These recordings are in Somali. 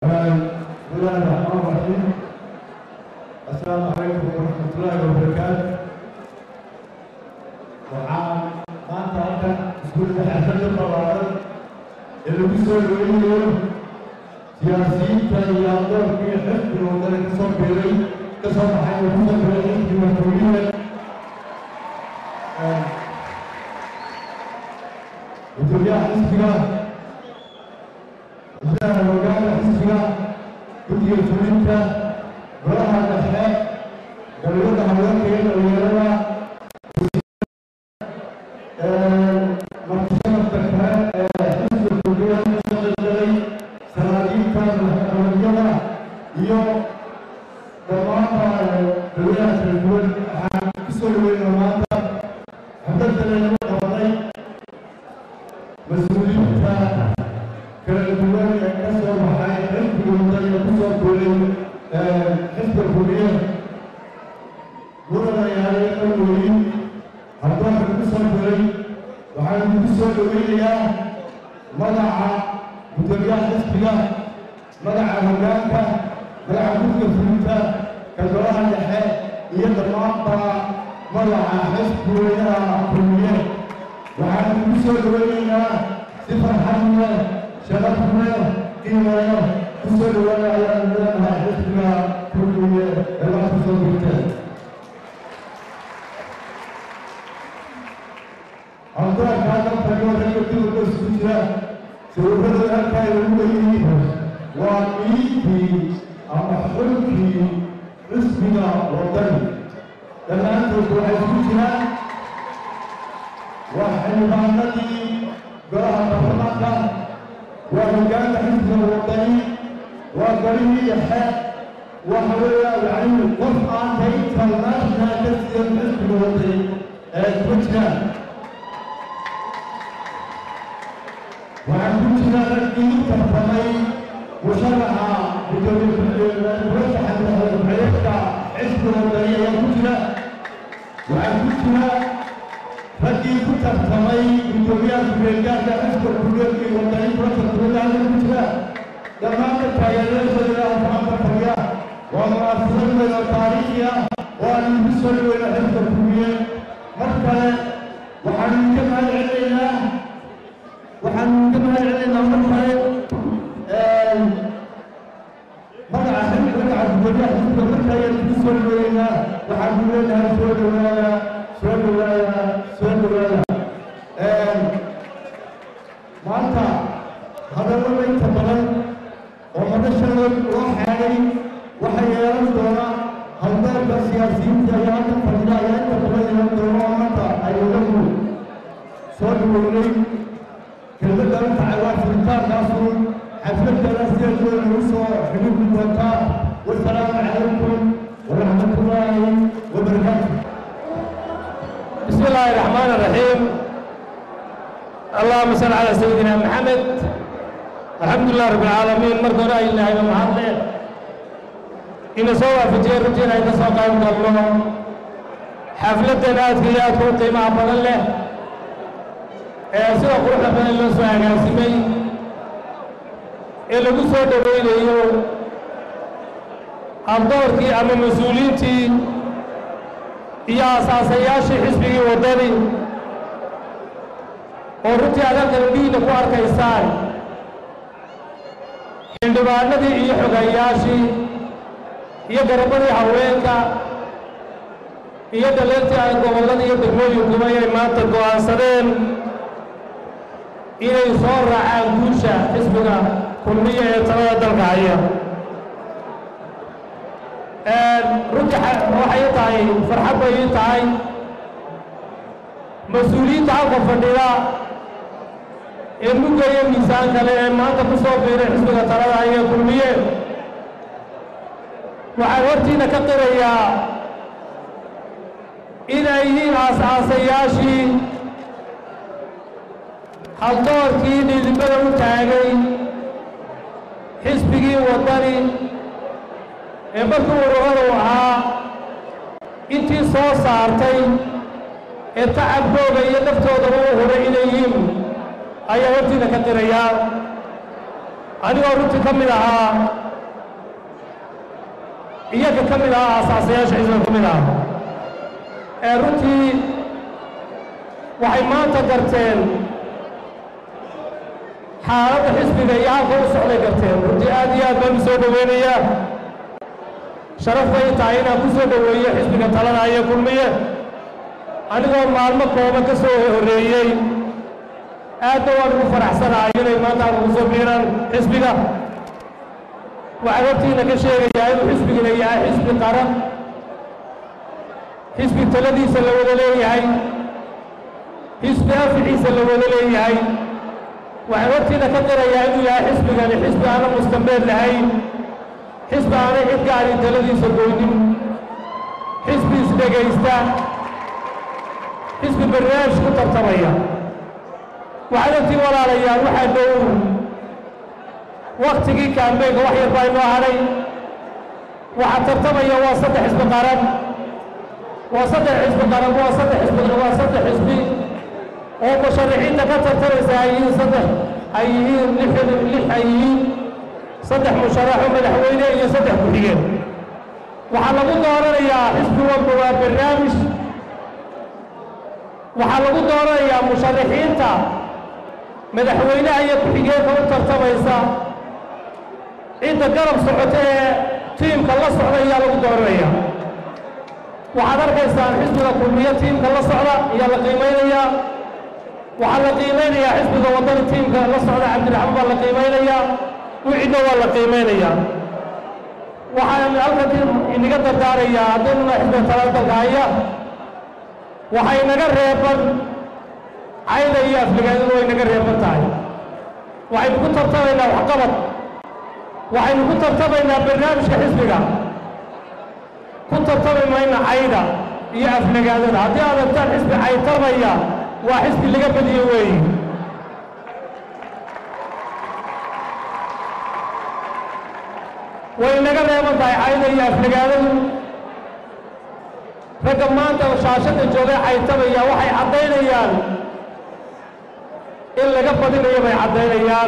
بسم الله الرحمن الرحيم السلام عليكم ورحمة الله وبركاته waxaan maanta halkan iskuulka xafladda ballaaran ee lagu soo dhoweynayo siyaasiyiinta iyo adoorkii xisbiga wadada ka soo biiray ka soo baxay oo ku dambeeyay xisbiga masuuliye gudoomiyaha xisbiga gudaha hogaanka xisbiga guddiga fulinta golaha dhexe galwada haweenka iyo dhalinyarada martisanadka kale ee xisbiga kulmiya ka soo qaybgalay salaadiinta madaxqabadyada iyo dhammaanba dowlaha kala duwan waxaan ku soo dhaweynaa maanta xafladana lagu qabanay mas-uuliyiinta kala duwan ee ka soo baxay xisbiga wadaniga ku soo guulay xisbiga kulmiye gurada yaalay qalwooyin haddoonka ku soo guulay waxaan ugu soo dhoweynayaa magaca gudoomiyaha xisbiga magaca hogaanka magaca guddiga fulinta ka golaha dhexe iyo dhammaanba magaca xisbi weynaha kulmiye waxaan ugu soo dhoweynaynaa si farxad leh sharaf leh qiimo leh ku soo dhawaada ayaan leenahay xisbiga kulmiye ee wax ku soo gurteen haldoorka halkan fadhiyo ragga duurka isugu jira sawirrada halkaa lagu leeyihiin waa miidkii ama xulkii xisbiga wadani dhammaantood waxay isugu jiraan waa xildhibaanadii golaha baarlamaanka waa hogaanka xisbiga wadani waa golihii dhexe waxa weeya yacni qof aan ka international ka sidan xisbiga wadani ee kuma jiraan waxaan ku jira raggii tartamay musharaxa murashaxa madaxweyneedka xisbiga wadani ayaa ku jira waxaan ku jira raggii ku tartamay gudoomiyaha kumeelgaarka xisbiga kulleedkii wadani kurasa kumeelgaarka ku jira dhammaanka taageerayaashooda gacanta fadhiya waa munaasabad weyn oo taariikhi ah oo aan igu soo dhaweyna xisbiga kulmiye mar kale waxaan idinka mahad celinaynaa waxaan ka mahad celinaynaa mar kale magaca xilka magaca gudoomiyaha xisbiga marka ayaan ku soo dhaweynaa waxaan ku leenahay soo dhawaada soo dhawaada soo dhawaada maanta hadallada inta badan oo madashada loo xeegay waxay yeelan doona halbeelka siyaasiyiinta ayaa halka fadhida ayaa inta badan yeelan doona oo maanta ay wadagu soo dhaweynay kelmadda inta waa furitaankaasuun xafladana sideedooda lagu soo xidhiidhi doontaa wasalaamu calaykum waraxmatullaahi wabarakaatu بسم الله الرحمن الرحيم اللهم صل على سيدنا محمد الحمد لله رب العالمين مركو رأي الله إمام محمد إن سوى في جير رجينا إن سوى قائم الله حفلة نات كيات كون قيمة بدل له سوى قروح بدل الله سوى عقاسمي إلا قصوى دبين إيو الدور كي أما مسؤوليتي iyo asaasayaashii xisbigii waddani oo runtii aad halkan dhiina ku arkaysaan xildhibaanadii iyo xogayaashii iyo garabadii haweenka iyo dhaleertii ay gobollada iyo degmooyinkuba ay maanta go'aansadeen inay soo raacaan guusha xisbiga kulmiya ee talada dalka haya runtii waxay tahay farxad bay ii tahay mas-uuliyiinta halka fadhida ee mugaya miisaan kale ee maanta ku soo biiray xisbiga talada ayay kulmiyeen waxaan hortiina ka qirayaa inay yihiin aas-aasayaashii haldoorkii dhiidibada u taagay xisbigii waddani ee markii ururadu ahaa intii soo saartay ee tacabkooga iyo naftoodaba u huray inay yihiin ayaa hortiina ka qirayaa anigoo runtii ka mid ahaa iyaga ka mid ahaa asaasayaasha xisbiga ka mid ahaa ee runtii waxay maanta garteen xaaladda xisbiga iyo halka u socday garteen runtii aad iyo aad baan u soo dhoweynayaa sharaf bay tahay inaan ku soo dhoweeyo xisbiga talada iyo kulmiye anigoo maalmo kooban ka soo horreeyey aadna waan ugu faraxsanahay inay maanta aan ugu soo biiraan xisbiga waxaan hortiina ka sheegayaa inuu xisbigina yahay xisbi qaran xisbi taladiisa la wada leeyahay xisbi aficiisa la wada leeyahay waxaan hortiina ka qirayaa inuu yahay xisbigani xisbi aanan mustambeed lahayn xisbi aanay cid gaari taladiisa goynin xisbi isdhegaysta xisbi barnaamij ku tartamaya waxaad ogtiin walaalayaal waxaa dhow waktigii kaambeynka wax yar baa inoo hadhay waxaa tartamaya waa saddex xisbi qaran waa saddex xisbi qaran waa saddex xisbi waa saddex xisbi oo musharaxiinta ka tartamaysa ay yihiin saddex ay yihiin lix lix ay yihiin saddex musharaxo madaxweyne iyo saddex ku-xigeen waxaa lagu dooranayaa xisbi walba waa barnaamij waxaa lagu dooranayaa musharaxiinta madaxweynaha iyo ku-xigeenka u tartamaysa cidda garab socota ee tiimka la socda ayaa lagu dooranaya waxaad arkaysaan xisbiga kulmiye tiimka la socda ayaa la qiimaynayaa waxaa la qiimaynayaa xisbiga waddani tiimka la socda cabdiraxmaan baa la qiimaynayaa wicidna waa la qiimaynayaa waxaan halkan inaga dardaarayaa haddaynuna xisbiga talada dalka haya waxay naga reeban cayda iyo afligaadadu way naga reeban tahay waxaynu ku tartamaynaa waxqabad waxaynu ku tartamaynaa barnaamijka xisbiga ku tartami mayna cayda iyo aflagaadada haddii aad artaan xisbi caytarmaya waa xisbi laga badiyo weeye way naga reeban tahay cayda iyo aflagaadadu ragga maanta shaashadda joogay caytamaya waxay caddaynayaan in laga badinayo bay caddaynayaan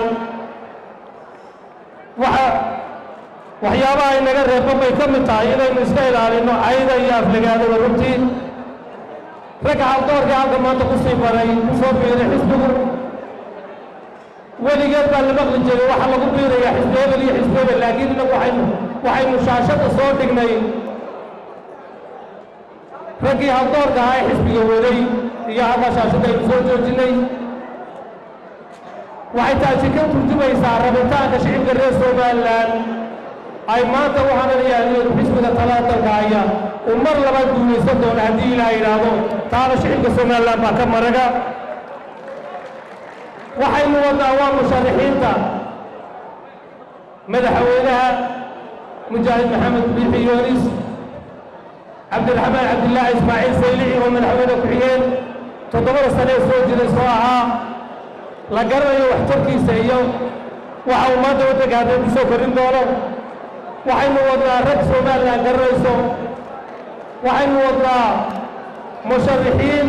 waxa waxyaabaha ay naga reeban bay ka mid tahay inaynu iska ilaalinno cayda iyo aflagaadada runtii ragga haldoorka halka maanta ku sii baray ku soo biiray xisbigu weligeed baa la maqli jiray waxaa lagu biirayaa xisbi hebel iyo xisbi hebel laakiin innagu waxaynu waxaynu shaashadda soo dhignay raggii haldoorka ahaa ee xisbiga waday iyo halkaa shaashadda aynu soo joojinnay waxay taasi ka turjumaysaa rabitaanka shicibka reer somalilan ay maanta u hananayaan inuu xisbiga talada dalka haya uu mar labaad guulaysan doono haddii ilaa yidhaahdo taana shicibka somalilan baa ka maraga waxaynu wadnaa waa musharaxiinta madaxweynaha mujaahid maxamed biixi yoonis cabdiraxmaan cabdillaahi ismaaciil saylici oo madaxweyne ku-xigeen toddobada sane ee soo jiray soo ahaa la garanayo waxtarkiisa iyo waxa uu maanta waddanka haddee ku soo korin doono waxaynu wadnaa rag somalilan garanayso waxaynu wadnaa musharaxiin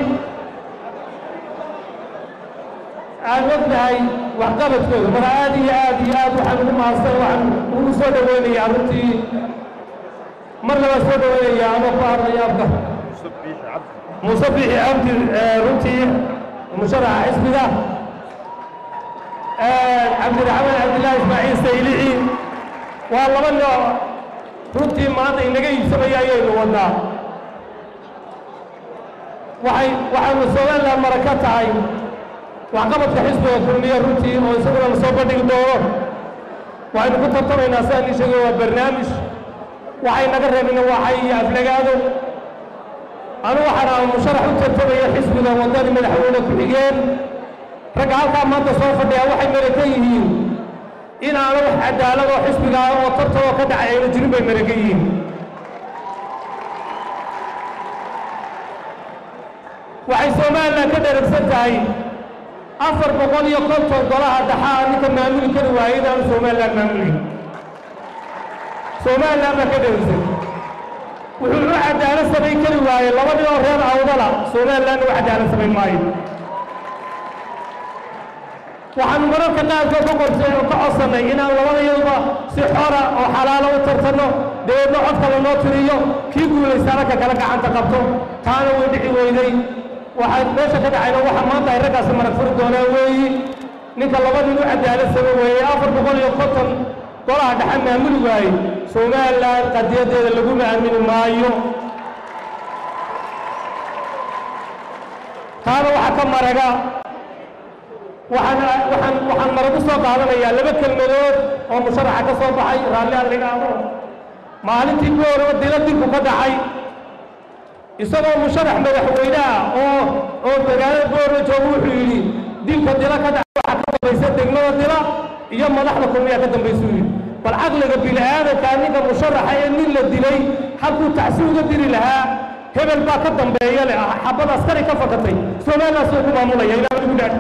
aan ognahay waxqabadkooda marka aad iyo aad iyo aad waxaan ugu mahadsan waxaan ugu soo dhoweynayaa runtii mar labaa soo dhoweynaya anoo ku hadlaya afka muuse biixi cabdi runtii musharaxa xisbiga cabdiraxmaan cabdillaahi ismaaciil saylici waa laba nooc runtii maanta inaga iibsamaya ayaynu wadnaa waxay waxaynu somalilan mara ka tahay waxqabadka xisbiga kulmiye runtii oo isaguna la soo bandhigi doono waxaynu ku tartamaynaa sidaan ii sheegay waa barnaamij waxay naga reebina waxay iyo aflagaado anu waxaan aha musharax u tartamaya xisbiga waddani madaxweyne ku-xigeen ragga halkaa maanta soo fadhiya waxay marakan yihiin in aana wax cadaalad oo xisbiga ah oo tartanoo ka dhacay ayna jirin bay marakan yihiin waxay somalilan ka dheragsan tahay afar boqol iyo konton golaha dhaxaa ninka maamuli kari waayay inaanu somalilan maamulin somalilan baa ka dheragsan wuxuu u cadaalad samayn kari waayey laba nin oo reer awdala somalilanna u cadaalad samayn maayo waxaanu mararka qaarkood ka qorsay oo ka codsannay inaan labadayaduba si xora oo xalaalo u tartanno dabeedna codka lanoo tiriyo kii guulaystaana ka kala gacanta qabto taana way dhici weyday waxaa meesha ka dhacayna waxa maanta ay raggaasi marag furi doonaan weeyi ninka laba nin u cadaalad sama weeye afar boqol iyo konton golaha dhexe maamuli waaye somalilan qadiyadeeda laguma aamini maayo taana waxaa ka maraga waxaan waxaan waxaan maragu soo qaadanayaa laba kelmadood oo musharaxa ka soo baxay raalli aan dhigaado maalintii gooraba dila dilku ka dhacay isagoo musharax madaxweyne ah oo oo magaalada goorba jooga wuxuu yidhi dilka dila ka dhacay waxaa ka dambaysa degmada dila iyo madaxda kulmiyaa ka dambaysuu yidhi bal caqliga bini-aadankaa ninka musharaxa ee nin la dilay halkuu tacsi uga diri lahaa hebel baa ka dambeeya leh xabad askari ka fakatay somaliland soo ku maamulaya ilaa ugu dhaadh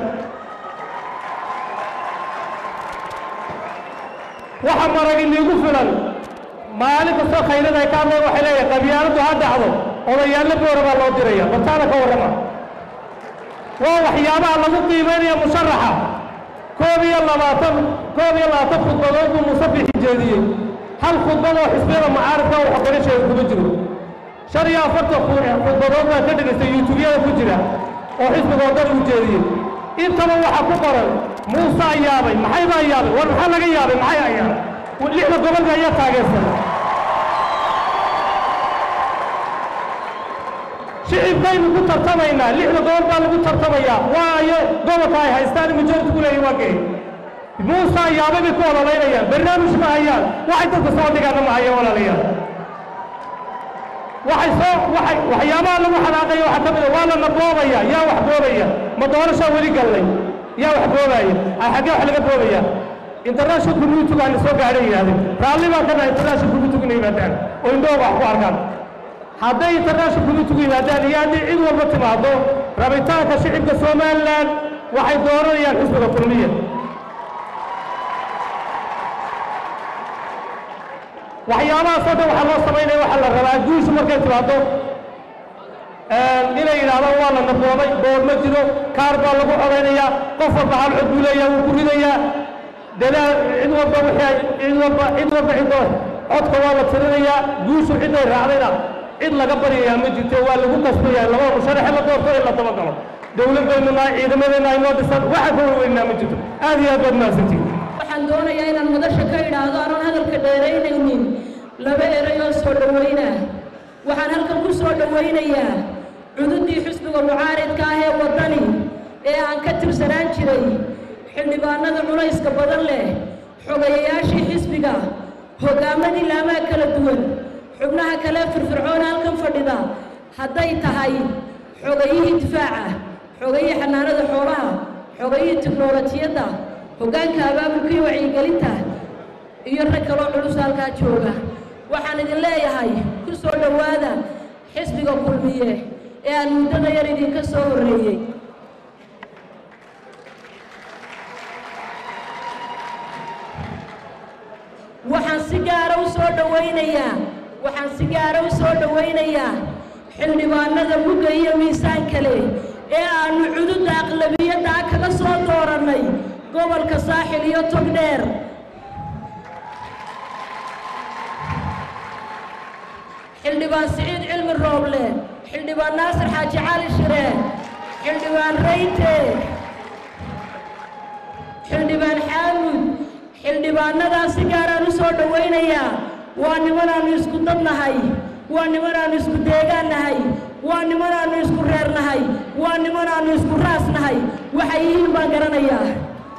waxa marag iniigu filan maalin kastoo khayrada ay ka hadleen waxay leeyahay qabyaaladdu ha dhacdo odayaallo boora baa loo diraya bartaana ka warrama waa waxyaabaha lagu qiimaynaya musharaxa koob iyo labaatan koob iyo labaatan khudbadood buu musabixi jeediyey hal khudbad oo xisbiyada mucaaradka oo xogarisheeda kuma jiro shan iyo afartan khudbadood baan ka dhegaystay yuutubyada ku jira oo xisbiga wadada u jeediyey intaba waxaa ku qoran muuse ayaabay maxay baa yaabay war maxaa laga yaabay maxay ayaabay lixda gobolka ayaa taageersan shicibkaynu ku tartamaynaa lixda gobol baa lagu tartamayaa waayo gobolka ay haystaan majority ku leeyihin waa gay muuse ayaabay bay ku ololaynayaan barnaamij ma hayaan waxay dadka soo dhigaana ma hayaan walaalayaal waxay soo waxay waxyaabaha lagu xanaaqaya waxaa ka mid a waa lana boobaya yaa wax boobaya ma doorashaa weli gallay yaa wax boobaya a xaggee wax laga boobaya international community baana soo gaadhay yidhahdeen raalli baan ka nahay international community inay yimaadaan oo indhooga wax ku arkaan hadday international community yimaadaan iyo haddii cid walba timaado rabitaanka shicibka somaliland waxay dooranayaan xisbiga kulmiya waxyaabahaasoo dhan waxaa loo samaynaya waxaa la rabaa guushu markay timaado inay yidhahdaan waa la naboobay boor ma jiro kaar baa lagu codaynayaa qof walba hal cod buu leeyaha wuu ku ridayaa dadaal cid walba wixii ay cid walba cid walba cidoo codka waa la tirinayaa guushu ciday raacdayna cid laga baryayaa ma jirto waa lagu kasbayaa laba musharaxe la doorto in la dabagalo dowlad baynu nahay ciidamadeenna aynoo dhisan waxa ka warweynaa ma jirto aad iyo aad baad mahadsantihin waxaan doonayaa inaan madasha ka idhaahdo aanan hadalka dheeraynaynin laba eray oo soo dhowayna waxaan halkan ku soo dhowaynayaa cududii xisbiga mucaaridka ah ee waddani ee aan ka tirsanaan jiray xildhibaanada culayska badan leh xogayayaashii xisbiga hoggaamadii laamaha kala duwan xubnaha kale firfircoon halkan fadhida hadday tahay xogayihii difaaca xogayihii xanaanada xoolaha xogayihii tiknolojiyadda hoggaanka abaabulka iyo wacyigelinta iyo rag kaloo culus halkaa jooga waxaan idin leeyahay ku soo dhowaada xisbiga kulmiye ee aan muddada yar idinka soo horreeyey waxaan si gaara u soo dhowaynayaa waxaan si gaara u soo dhowaynayaa xildhibaanada mugga iyo miisaanka leh ee aannu cududda aqlabiyadda ah kaga soo doorannay gobolka saaxil iyo togdheer xildhibaan siciid cilmi rooble xildhibaan naasir xaaji cali shire xildhibaan rayte xildhibaan xaamud xildhibaannadaa si gaaraan u soo dhowaynayaa waa nimanaannu isku dad nahay waa nimanaannu isku deegaan nahay waa nimanaannu isku reer nahay waa nimanaannu isku raas nahay waxay yihiin baan garanayaa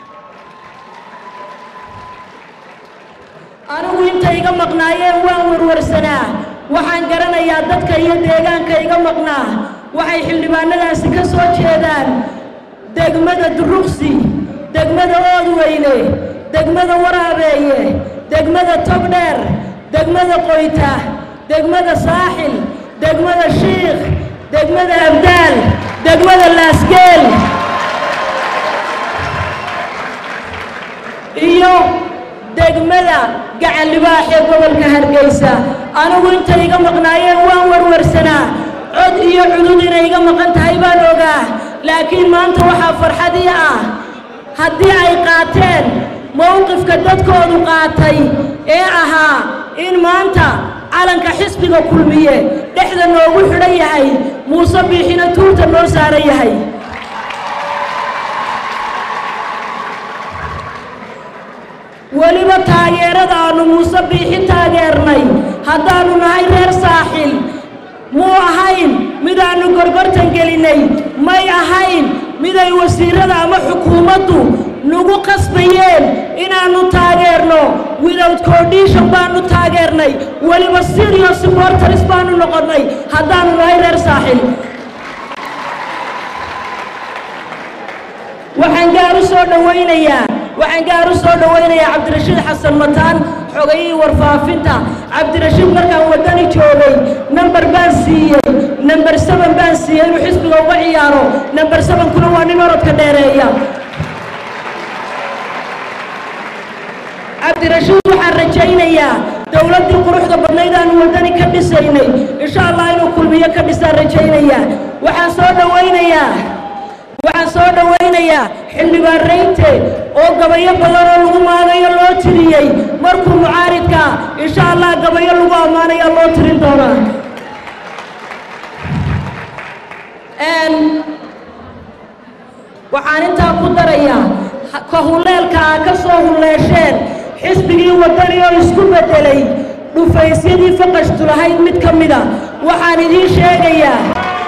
anigu inta iga maqnaayeen waan warwarsanaa waxaan garanayaa dadka iyo deegaanka iga maqnaa waxay xildhibaanadaasi ka soo jeedaan degmada duruqsi degmada oodweyne degmada waraabeeye degmada togdheer degmada qoyta degmada saaxil degmada shiikh degmada abdaal degmada laasgeel iyo degmada gacan libaax ee gobolka hargeysa anigu intay iga maqnaayeen waan warwarsanaa cod iyo cudud inay iga maqan tahay baan ogaa laakiin maanta waxaa farxadii ah haddii ay qaateen mowqifka dadkoodu qaatay ee ahaa in maanta calanka xisbiga kulmiye dhexda noogu xidhan yahay muuse biixina tuurta noo saaran yahay weliba taageerada aannu muuse biixi taageernay haddaannu nahay reer saaxil muu ahayn midaannu gorgortan gelinnay may ahayn miday wasiirada ama xukuumaddu nagu qasbayeen inaannu taageerno without condition baannu taageernay weliba serious supporters baannu noqonnay haddaannu nahay reer saaxil waxaan gaar u soo dhowaynayaa waxaan gaar u soo dhowaynayaa cabdirashiid xasan mataan xogayihii warfaafinta cabdirashiid markaan waddani joogay namber baan siiyey namber seben baan siiyey inuu xisbiga uga ciyaaro namber sebenkuna waa nin orodka dheereeya cabdirashiid waxaan rajaynayaa dowladdii quruxda badnayd aanu waddani ka dhisaynay insha allah inuu kulmiyo ka dhisaan rajaynayaa waxaan soo dhowaynayaa waxaan soo dhowaynayaa xildhibaan rayte oo gabayo badan oo lagu maagayo loo tiriyey markuu mucaaridka insha allah gabayo lagu ammaanaya loo tirin doonaa waxaan intaa ku darayaa ka hulleelka aa ka soo hulleesheen xisbigii waddani oo isku beddelay dhufaysyadii faqashtu lahayd mid ka mida waxaan idiin sheegayaa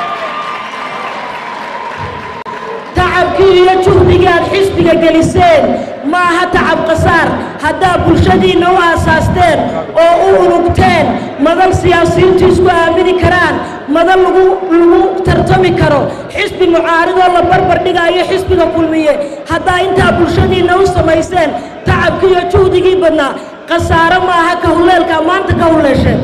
tacabkii iyo juhdigii aad xisbiga geliseen ma aha tacab khasaar haddaad bulshadiinna u aasaasteen oo u unugteen madal siyaasiyiintu isku aamini karaan madal lagu lagu tartami karo xisbi mucaaridoo la barbar dhigaayo xisbiga kulmiye haddaa intaa bulshadiinna u samayseen tacabkii iyo juhdigii badnaa khasaaro ma aha ka hulleelkaa maanta ka hulleesheen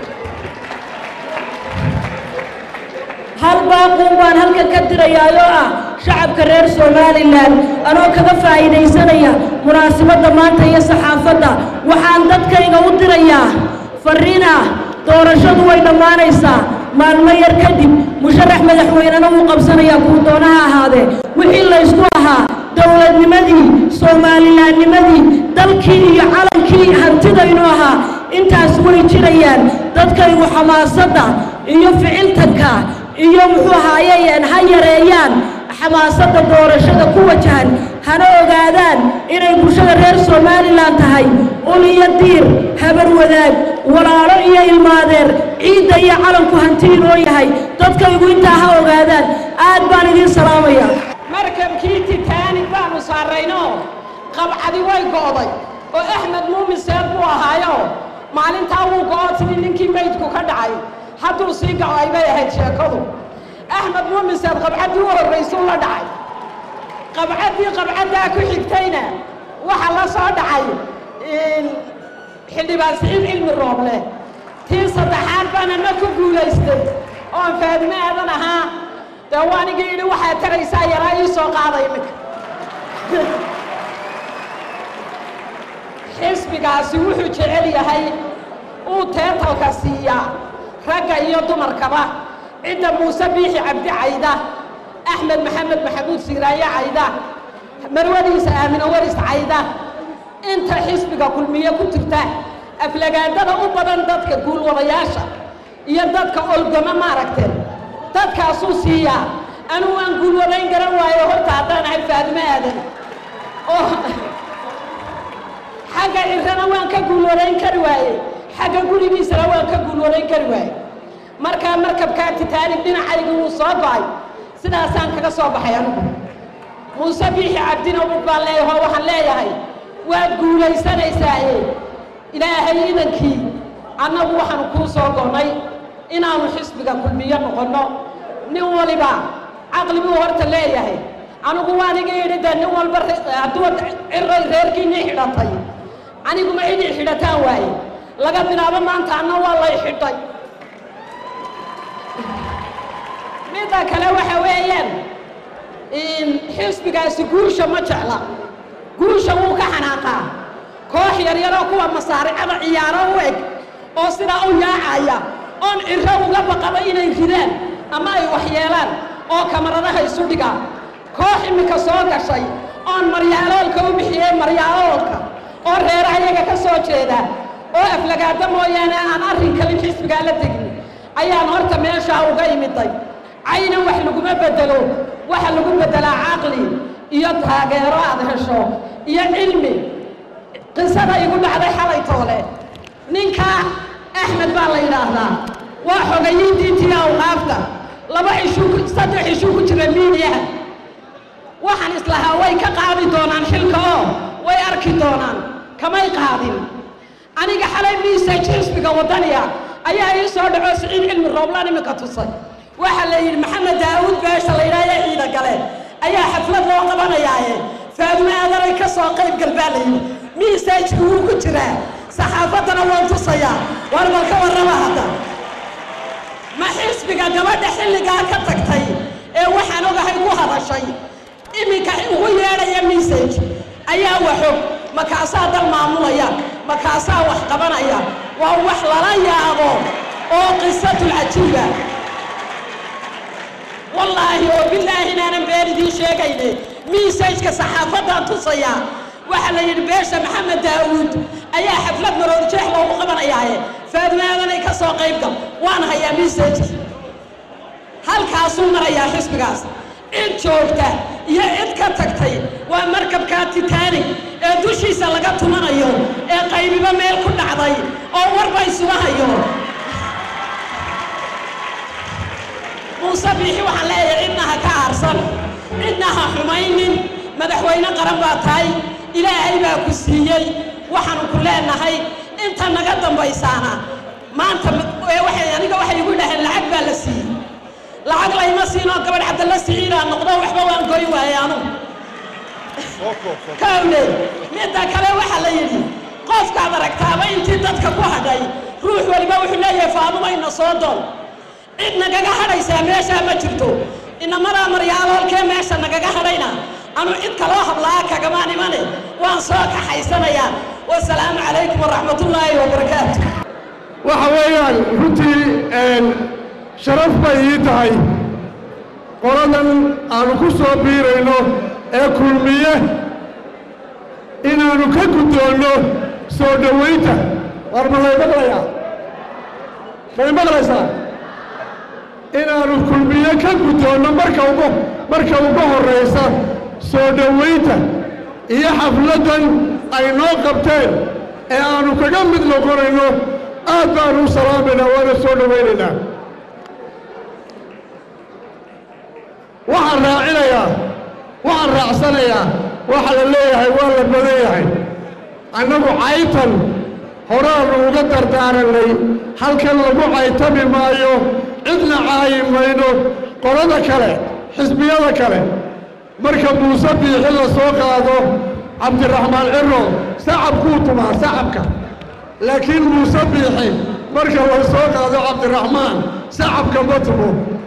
hal baaquun baan halkan ka dirayaayoo ah shacabka reer somalilan anoo kaga faa'iidaysanaya munaasabadda maanta iyo saxaafadda waxaan dadkayga u dirayaa farriin ah doorashadu way dhammaanaysaa maalmo yar kadib musharax madaxweynena wuu qabsanayaa kuu doonaha ahaadee wixii laysku ahaa dowladnimadii soomalilaannimadii dalkii iyo calankii hantidaynu ahaa intaas way jirayaan dadkaygu xamaasadda iyo ficiltanka iyo muxuu ahaayeen ha yareeyaan xamaasadda doorashada ku wajahan hana ogaadaan inay bulshada reer somalilan tahay ul iyo diir habar wadaag walaalo iyo ilmaadeer ciidda iyo calanku hanti inoo yahay dadkaygu intaa ha ogaadaan aad baan idiin salaamaya markabkii titaanig baanu saarrayno qabcadi way go'day oo axmed muumin seed buu ahaayo maalintaa wuu go'o sidii ninkii maydku ka dhacay hadduu sii gaco ay bay ahayd sheekadu axmed muumin seed qabcaddii u horraysuu la dhacay qabcaddii qabcaddaa ku xigtayna waxa la soo dhacay xildhibaan siciid cilmi rooble tii saddexaad baana ma ku guulaystay oon faadime aadan ahaa dee waanigii yidhi waxaad taraysaa yaraa ii soo qaada iminka xisbigaasi wuxuu jecel yahay uu teetalka siiyaa ragga iyo dumarkaba cidda muuse biixi cabdi cayda axmed maxamed maxamuud siiraaye cayda marwadiisa aamino waris cayda inta xisbiga kulmiye ku jirta aflagaadada u badan dadka guulwadayaasha iyo dadka olgama maaragteen dadkaasuu siiyaa anugu aan guulwadayn garan waayo horta haddaan ahay faadimo aadan oo xagga cirrana waan ka guulwadayn kari waaye xagga gurigiisana waan ka guulwadayn kari waaye markaa markabkaa titaanig dhinacayga wuu soo go'ay sidaasaan kaga soo baxay anugu muuse biixi cabdina mid baan leeyahay oo waxaan leeyahay waad guulaysanaysaaye ilaahay idankii annagu waxaanu kuu soo go'nay inaanu xisbiga kulmiyo noqonno nin waliba caqli buu horta leeyahay anigu waaniga yidhi dee nin walba hadduu ciray reerkiinii xidhatay aniguma cidii xidhataan waaye laga bilaabo maanta anna waa lay xidhay midda kale waxa weeyaan xisbigaasi guusha ma jecla guusha wuu ka xanaaqaa koox yaryaroo kuwa masaaricada ciyaaro u eg oo sidaa u yaacaya oon cirro uga baqaba inay ridaan ama ay waxyeelaan oo kamaradaha isu dhigaan koox iminka soo gashay oon maryaaloolka u bixiyey maryaaloolka oo reeraha iyaga ka soo jeeda oo aflagaada mooyaane aan arrin kalin xisbigaa la tegin ayaan horta meeshaa uga imiday cayna wax laguma bedelo waxa lagu beddelaa caqli iyo taageero aad hesho iyo cilmi qisada igu dhacday xalay toole ninka axmed baa la yidhaahdaa waa xogayiintiintii awqaafta laba cishuu saddex cishuu ku jira miidiyaha waxaan islahaa way ka qaadi doonaan xilka oo way arki doonaan kamay qaadin aniga xalay miisaj xisbiga waddaniga ayaa ii soo dhaco siciid cilmi rooblaan iminka tusay waxaa la yidhi maxamed daawuud beesha la yidhaha ee ciida gale ayaa xaflad loo qabanayaaye faadume aadanay ka soo qayb gal baa la yidhi miisajki wuu ku jiraa saxaafaddana waan tusayaa war bal ka warrama hadda ma xisbiga gabadha xilligaa ka tagtay ee waxaan ogahay ku hadashay iminka ugu yeedhaya message ayaa waxog makaasaa dal maamulaya makaasaa wax qabanaya waa wax lala yaabo oo qisatul cajiiba wallaahi oo bilaahi inaanan been idiin sheegayne messajka saxaafaddaan tusayaa waxaa la yidhi beesha maxamed daawuud ayaa xaflad maroodijeex loogu qabanayaaye faadmaadanay ka soo qayb gal waan hayaa messajki halkaasuu marayaa xisbigaas cid joogta iyo cid ka tagtay waa markabkaa titaanig ee dushiisa laga tumanayo ee qaybiba meel ku dhacday oo warba isuga hayo muuse biixi waxaan leeyahay cidna ha ka aarsan cidna ha xumaynin madaxweyne qaran baa tahay ilaahay baa ku siiyey waxaanu ku leenahay inta naga dambaysaana maanta waxay aniga waxay igu dhaheen lacag baa la siiyey lacag layma siinoo gabadh cabdalla siciidaa noqdo waxba waan goy waaye anugu kawle midda kale waxaa la yidhi qofkaad aragtaaba intii dadka ku hadhay ruux waliba wuxuu leeyahay faadumayna soo doon cid nagaga hadhaysaa meeshaa ma jirto inamadaa maryaaloolkee meesha nagaga hadhayna anu cid kaloo hablaa kagamaan imane waan soo kaxaysanayaa wasalaamu calaykum waraxmatullaahi wabarakaatu waxa weeyaan runtii sharaf bay ii tahay qoladan aanu ku soo biirayno ee kulmiye inaannu ka guddoonno soo dhowaynta war ma lay maqlayaa may maqlaysaa inaannu kulmiye ka guddoonno marka ugu marka ugu horraysa soo dhowaynta iyo xafladdan ay noo qabteen ee aannu kaga mid noqonayno aad baannu u salaamaynaa waana soo dhowaynaynaa waxaan raacinayaa waxaan raacsanayaa waxa la leeyahay waa la badan yahay annagu caytan horaannu uga dardaarannay halkan lagu caytami maayo cidna caayi mayno qolada kale xisbiyada kale marka muuse biixi la soo qaado cabdiraxmaan ciro sacabkuu tumaa sacabka laakiin muuse biixi marka la soo qaado cabdiraxmaan sacabka ma tumo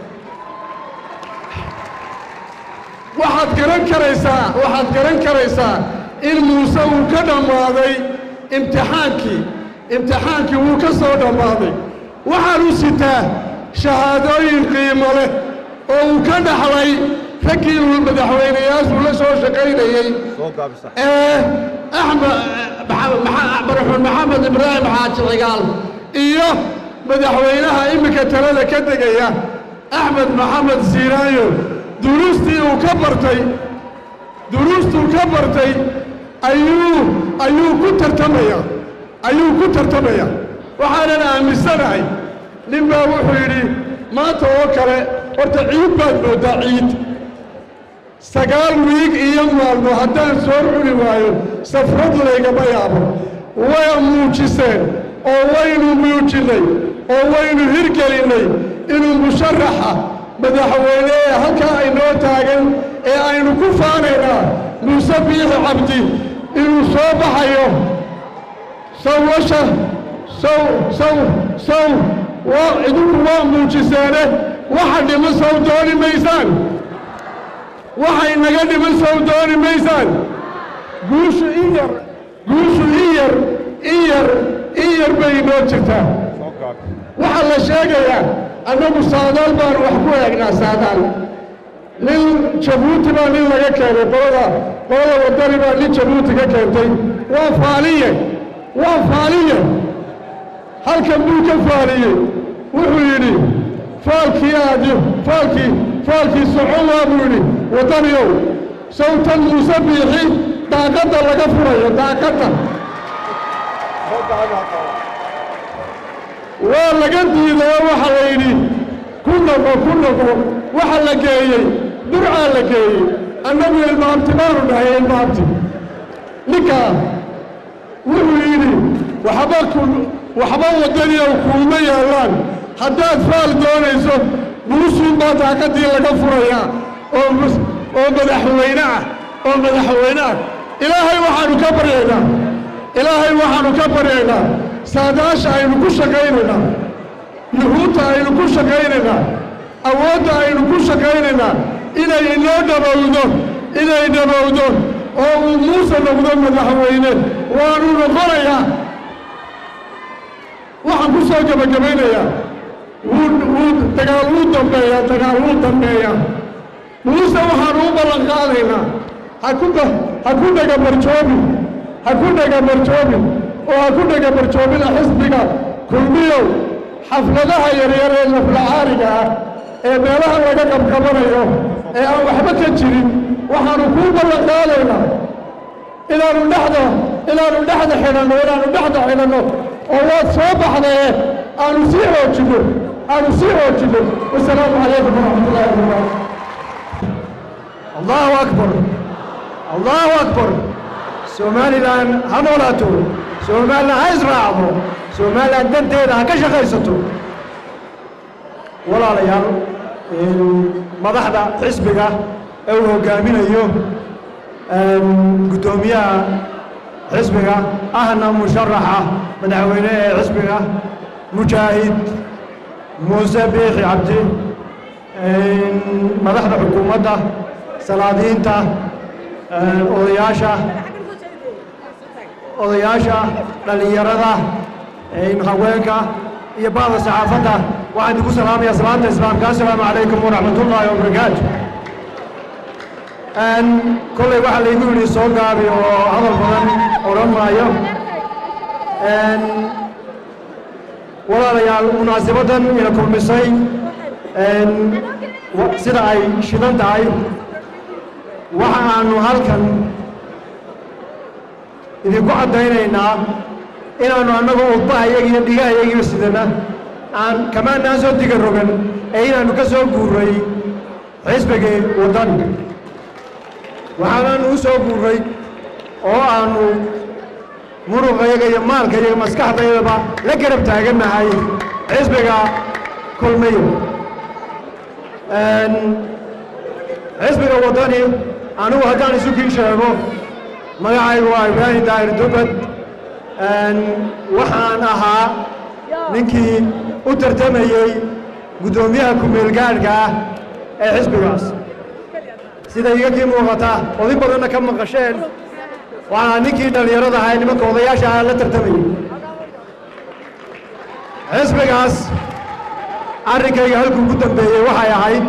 waxaad garan karaysaa waxaad garan karaysaa in muuse uu ka dhammaaday imtixaankii imtixaankii wuu ka soo dhammaaday waxaanu sitaa shahaadooyin qiimo leh oo uu ka dhaxlay raggii uu madaxweynayaashu la soo shaqaynayey ee axmed madaxweyne maxamed ibraahim xaaji cigaal iyo madaxweynaha iminka talada ka degaya axmed maxamed siiraayo duruustii uu ka bartay duruustuu ka bartay ayuu ayuu ku tartamaya ayuu ku tartamaya waxaanan aaminsanahay nin baa wuxuu yidhi maanta oo kale horta ciid baad mooddaa ciid sagaal wiig iyo maalmo haddaan soo cuni waayo safrad laygama yaabo way muujiseen oo waynu muujinnay oo waynu hirgelinnay inuu musharaxa madaxweyne ee halkaa aynoo taagan ee aynu ku faanaynaa muuse biixi cabdi inuu soo baxayo sawasha saw saw saw waa idinku waa muujiseene waxa dhiman saw dooni maysaan waxay naga dhiman saw dooni maysaan guushu in yar guushu in yar in yar in yar bay inoo jirtaa waxaa la sheegayaa annagu saadaal baanu wax ku eegnaa saadaal nin jabuuti baa nin laga keenay qolada qolada wadani baa nin jabuuti ka keentay waa faaliye waa faaliye halkan buu ka faaliyey wuxuu yidhi faalkii aadi faalkii faalkii socon waa buu yidhi wadaniyow sawtan muuse biixi daaqadda laga furayo daaqadda waa laga diiday oo waxa la yidhi ku noqo ku noqo waxa la geeyey durcaa la geeyey annagu ilmaamti baanu dhahay ilmaamti ninkaa wuxuu yidhi waxba ku waxba wadaniyow kuuma yaallaan haddaad faal doonayso buusuun baa daaqaddii laga furayaa oo mus- oo madaxweyne ah oo madaxweyne ah ilaahay waxaanu ka baryaynaa ilaahay waxaanu ka baryaynaa saadaasha aynu ku shaqaynaynaa yuhuudda aynu ku shaqaynaynaa awoodda aynu ku shaqaynaynaa inay inoo dhabowdo inay dhabowdo oo uu muuse noqdo madaxweyne waanu noqonayaa waxaan ku soo gebagabaynayaa wuu wuu dagaal wuu dambeeyaa dagaal wuu dambeeyaa muuse waxaanu u ballan qaadaynaa ha ku ba ha ku dhagabarjoobin ha ku dhagabarjoobin oo ha ku dhagabarjoobina xisbiga kulmiyow xafladaha yaryar ee laflacaariga ah ee meelaha laga qabqabanayo ee aan waxba ka jirin waxaanu kuu ballan qaadaynaa inaanu dhexda inaanu dhexda xidhanno inaanu dhexda xidhanno oo waad soo baxdaye aanu sii xoojinno aanu sii xoojinno wasalaamu calaykum waraxmatullahi wabarakaatu allahu akbar allahu akbar somalilan ha noolaato somalilan ha israacdo somalilan danteeda ha ka shaqaysato walaalayaal madaxda xisbiga ee uu hoggaaminayo guddoomiyaha xisbiga ahna musharaxa madaxweyne ee xisbiga mujaahid muuse biixi cabdi madaxda xukuumadda salaadiinta odayaasha odayaasha dhallinyarada haweenka iyo bacda saxaafadda waxaan idinku salaamayaa salaanta islaamka assalaamu calaykum waraxmat ullaahi wabarakaatu kolley waxaa laygu yidhi soo gaabi oo hadal badan odhan maayo walaalayaal munaasabaddan ina kulmisay sida ay shidan tahay waxa aanu halkan idinku caddaynaynaa inaannu annagu udbahayaga iyo dhigahayagiiba sidana aan kamaanaan soo diga rogan ee inaannu ka soo guurray xisbigii waddani waxaanaannu u soo guurray oo aannu muruqayaga iyo maalkayaga maskaxdayadaba la garab taagannahay xisbiga kulmiyo xisbiga waddani anigu haddaan isu kii sheego magacaygu waa ibraahim daahir dubad waxaan ahaa ninkii u tartamayey guddoomiyaha ku-meelgaadhka ah ee xisbigaas sida iga kii muuqata oday badanna ka maqasheen waxaa ninkii dhallinyarada ahaa ee nimanka odayaasha ah la tartamayey xisbigaas arrinkayga halkuu ku dambeeyey waxay ahayd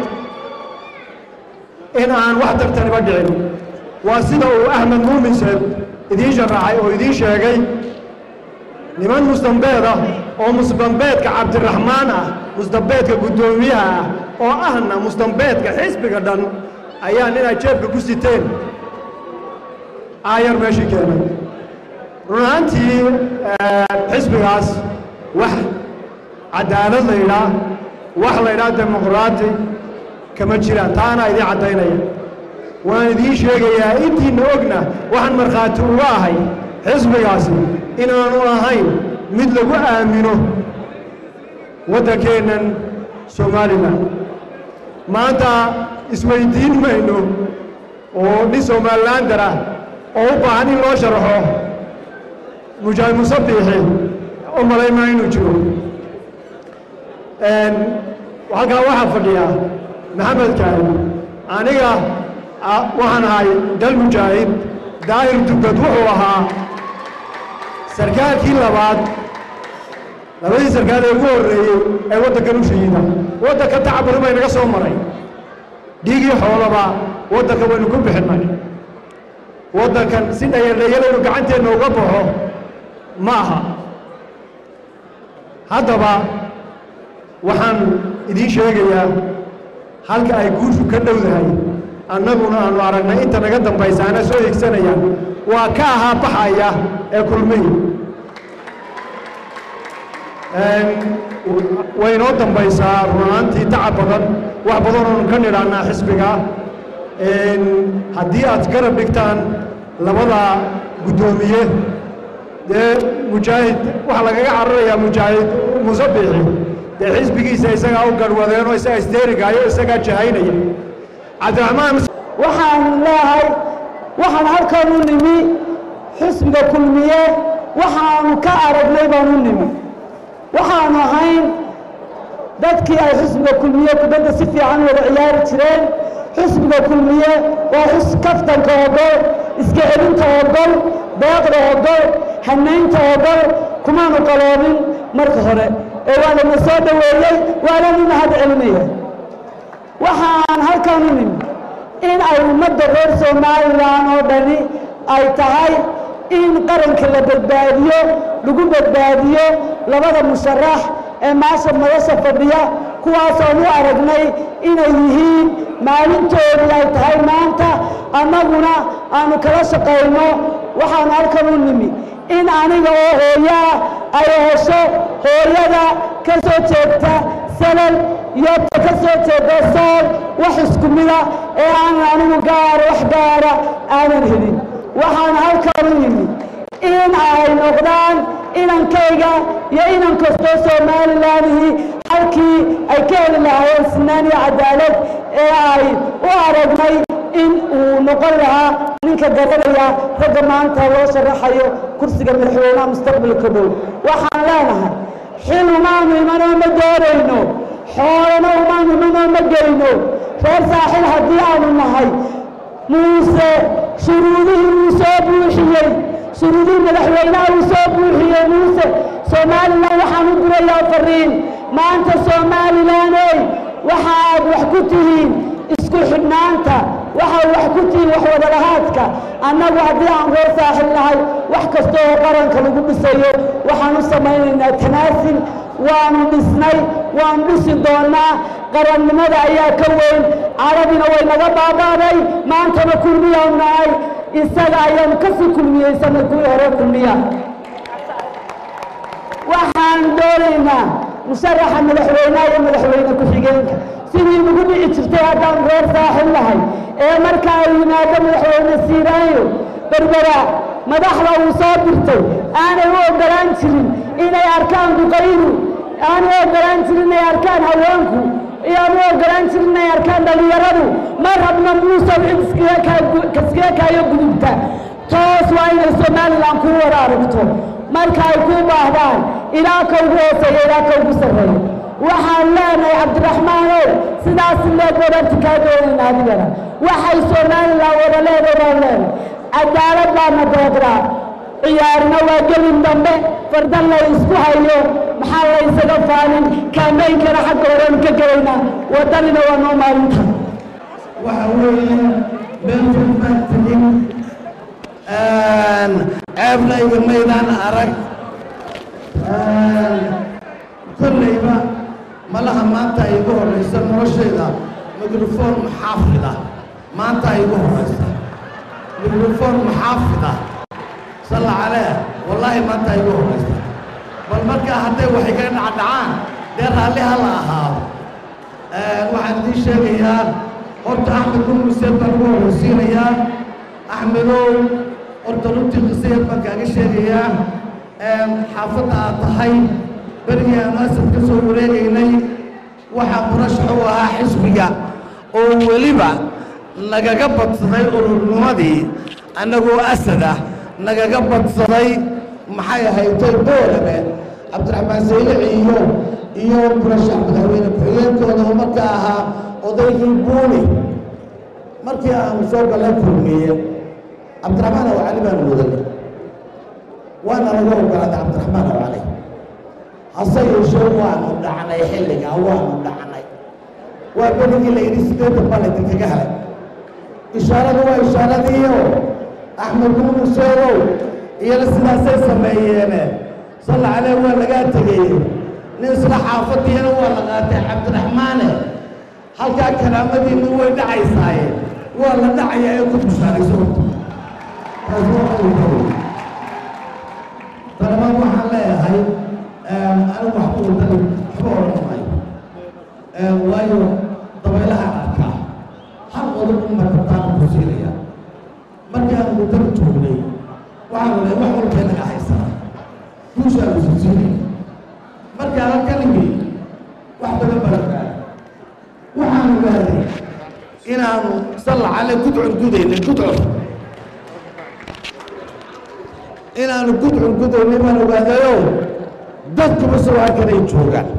in aan wax tartaniba dhicin waa sida uu axmed muumin seed idiin sharaxay oo idiin sheegay niman mustambeed ah oo mustambeedka cabdiraxmaan ah mustambeedka guddoomiyaha ah oo ahna mustambeedka xisbiga dhan ayaa ninay jeebka ku siteen aayar meeshii keenay run ahaantii xisbigaas wax cadaalad la yidhaah wax la yidhaah dimuqraati kama jiraan taana idiin caddaynaya waan idiin sheegayaa intiinna ogna waxaan markhaati uga ahay xisbigaasi inaanu ahayn mid lagu aamino waddankeennan somalilan maanta isweyddiin mayno oo nin somalilaandar ah oo u baahan in loo sharaxo mujaahid musabiixi u malaymaa inuu jiro halkaa waxaa fadhiya maxamed kaahin aniga waxaan ahay dal mujaahid daahir dugad wuxuu ahaa sarkaalkii labaad labadii sarkaal ee ugu horreeyey ee waddankan u shahiida waddanka tacabari bay naga soo maray dhiigii xoolaba waddanka waynu ku bixinnay waddankan si dhayaldhayalaynu gacanteenna uga baxo ma aha haddaba waxaan idiin sheegayaa halka ay guushu ka dhowdahay annaguna aanu aragnay inta naga dambaysa ana soo higsanayaan waa ka ahaa baxaya ee kulmihi way inoo dambaysaa runaantii tacab badan wax badan oonu ka nidhaannaa xisbiga haddii aad garab dhigtaan labada guddoomiye dee mujaahid waxaa lagaga cararayaa mujaahid musabixi dee xisbigiisa isagaa u garhwadeenoo isagaa isdeerigaayo isagaa jahaynaya cabdiraxmaan waxaan leehay waxaan halkan u nimi xisbiga kulmiye waxaanu ka aragnay baan u nimi waxaanu ahayn dadkii ay xisbiga kulmiye kubadda si fiican wada ciyaari jireen xisbiga kulmiye waa xus kaftanka ogol iska celinta ogol deeqda ogol hanaynta ogol kumaanu qaloobin marka hore ee waa lana soo dhoweeyey waana nin mahad celinaya waxaan halkan u nimi in ay ummadda reer somalilan oo dhani ay tahay in qaranka la badbaadiyo lagu badbaadiyo labada musharax ee maasha madasha fadhiya kuwaasoon u aragnay inay yihiin maalintoodii ay tahay maanta annaguna aanu kala shaqayno waxaanu halkan u nimi in aniga oo hooyaa ay hesho hooyada ka soo jeegta salal iyo ta ka soo jeeda sool wax isku mida ee aanan anigu gaara wax gaara aanan helin waxaan halkan u yimi in ay noqdaan inankayga iyo inan kastoo somalilanihii halkii ay ka heli lahaayeen sinaan iyo cadaalad ee ay u aragnay in uu noqon lahaa ninka garanaya ragga maanta loo sharaxayo kursiga madaxweynaha mustaqbalka dhow waxaan leenahay xil umaanu imanoo ma doonayno xoolana umaanu imanoo ma geyno reer saaxil haddii aanu nahay muuse shuruudihii uu soo buuxiyey shuruudihii madaxweynaha uu soo buuxiyey muuse somalilan waxaan u dirayaa fariin maanta somalilaney waxa aad wax ku tihiin isku xidhnaanta waxaa wax ku tihiin wax wadalahaadka annagu haddii aan reer saaxil nahay wax kasta oo qaranka lagu dhisayo waxaan u samaynaynaa tanaasil waanu dhisnay waanu dhisi doonaa qarannimada ayaa ka weyn carabina way naga baabaaday maantana kulmiyaanu nahay isaga ayaanu kasii kulmiyeysanay kuwii hore kulmiya waxaan doonaynaa musharaxa madaxweynaha iyo madaxweyne ku-xigeenka sidii nagu dhici jirtay haddaan reer saaxil nahay ee marka ay yimaado madaxweyne siiraayo berbera madaxda uu soo dirtay aanay u ogolaan jirin inay arkaan duqaydu aanay u ogolaan jirin inay arkaan haweenku iyoaan u ogolaan jirin inay arkaan dhallinyaradu ma rabna muusow cid iskaga kaayo gudubta toos waa inay somalilan kuu wada aragto marka ay kuu baahdaan ilaa ka ugu hooseeya ilaa ka ugu sarreeya waxaan leenahay cabdiraxmaanow sidaas leeg wadarti kaa doonayna adigana waxay somalilan wada leeday baan leenahay cadaalad baana deeqdaa ciyaarna waa gelin dambe fardan la isku hayo maxaa la ysaga faalin kaameynkana xagga horeanu ka gelaynaa waddanina waa noo maalinta waxa weeye meel fog baan tegin ceebna igamaydaan arag kollayba malaha maanta ay igu horraysa noloshayda mikrofon muxaafida maanta ay igu horraysa mikrofon muxaafida salla calee wallaahi maanta ay igu horraysa bal markaa hadday wax iga dhacdhacaan dee raalli ha la ahaado waxaan idiin sheegayaa horta axmed gurmuseen baan ugu horraysiinayaa axmedow horta runtii qisayeed baan kaaga sheegayaa xaafadda aad tahay berigii aanu asad ka soo wareegaynay waxaa murashax u ahaa xisbiga oo weliba nagaga badsaday ururnimadii annagoo asada nagaga badsaday maxay ahaytay boolabe cabdiraxmaan saylici iyo iyo murashax madaxweyne ku-xigeenkooda oo markaa ahaa odaygii buuni markii aanu soo galla kulmiye cabdiraxmaan aw cali baanu wadanay waana laga ogolaaday cabdiraxmaan aw cali hase yeeshee waanu dhacnay xilligaa waanu dhacnay waa berigii la yidhi sideetan baa laydinkaga helay ishaaradu waa ishaaradiiyo axmed muunuseegow iyana sidaasay sameeyeene salla caleyh waa lagaa tegey nin isla xaafadiyana waa la qaatay cabdiraxmaane halkaa karaamadiinni way dhacaysaaye waa la dhacaya ee ku bishaarayso horta taas waa qowlkow talabaad waxaan leeyahay anigu waxba wadani waxba odhan maayo waayo dabaylaha arkaa hal qodob un markataana ku siinaya markii aan wadani joognay waxaan oday wax walbay naga haysanaa guushaa la sisiinay markii aan halkan imi wax badan baan ogaaday waxaan ogaaday inaanu salla cale gudcur gudaynay gudcur inaanu gudcur gudaynay baan ogaadayo dadkuba soo halkanay joogaan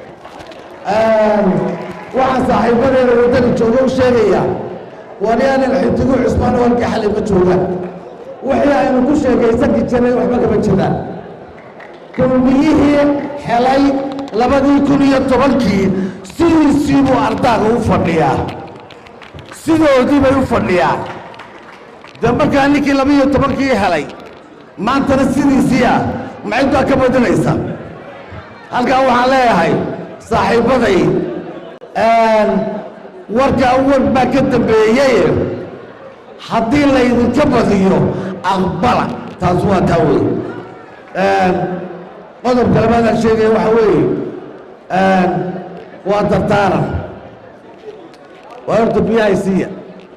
waxaan saaxiibadeeda waddani jooga u sheegaya waryaanan xidigu cusmaan oo halka xalay ma joogaan wixii aynu ku sheekaysanki jirnay waxba kama jiraan kulmiyihii helay labadii kun iyo tobankii sidiisii buu ardaaga u fadhiyaa sidoodii bay u fadhiyaan de markaa ninkii laba iyo tobankii helay maantana sidiisii ah maxaytaa ka badinaysa halkaa waxaan leeyahay saaxiibbaday warkaa war baa ka dambeeyey haddii laydinka badiyo aqbala taas waa taa wey qodobka labaadaan sheegaya waxa weeye waa dardaaran waa horta biyahay siiya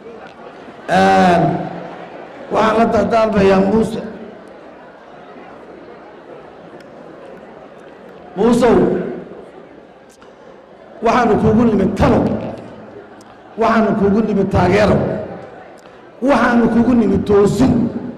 waxaan la dardaarmayaa muuse muusow waxaanu kuugu nimid talo waxaanu kuugu nimid taageero waxaanu kuugu nimid toosin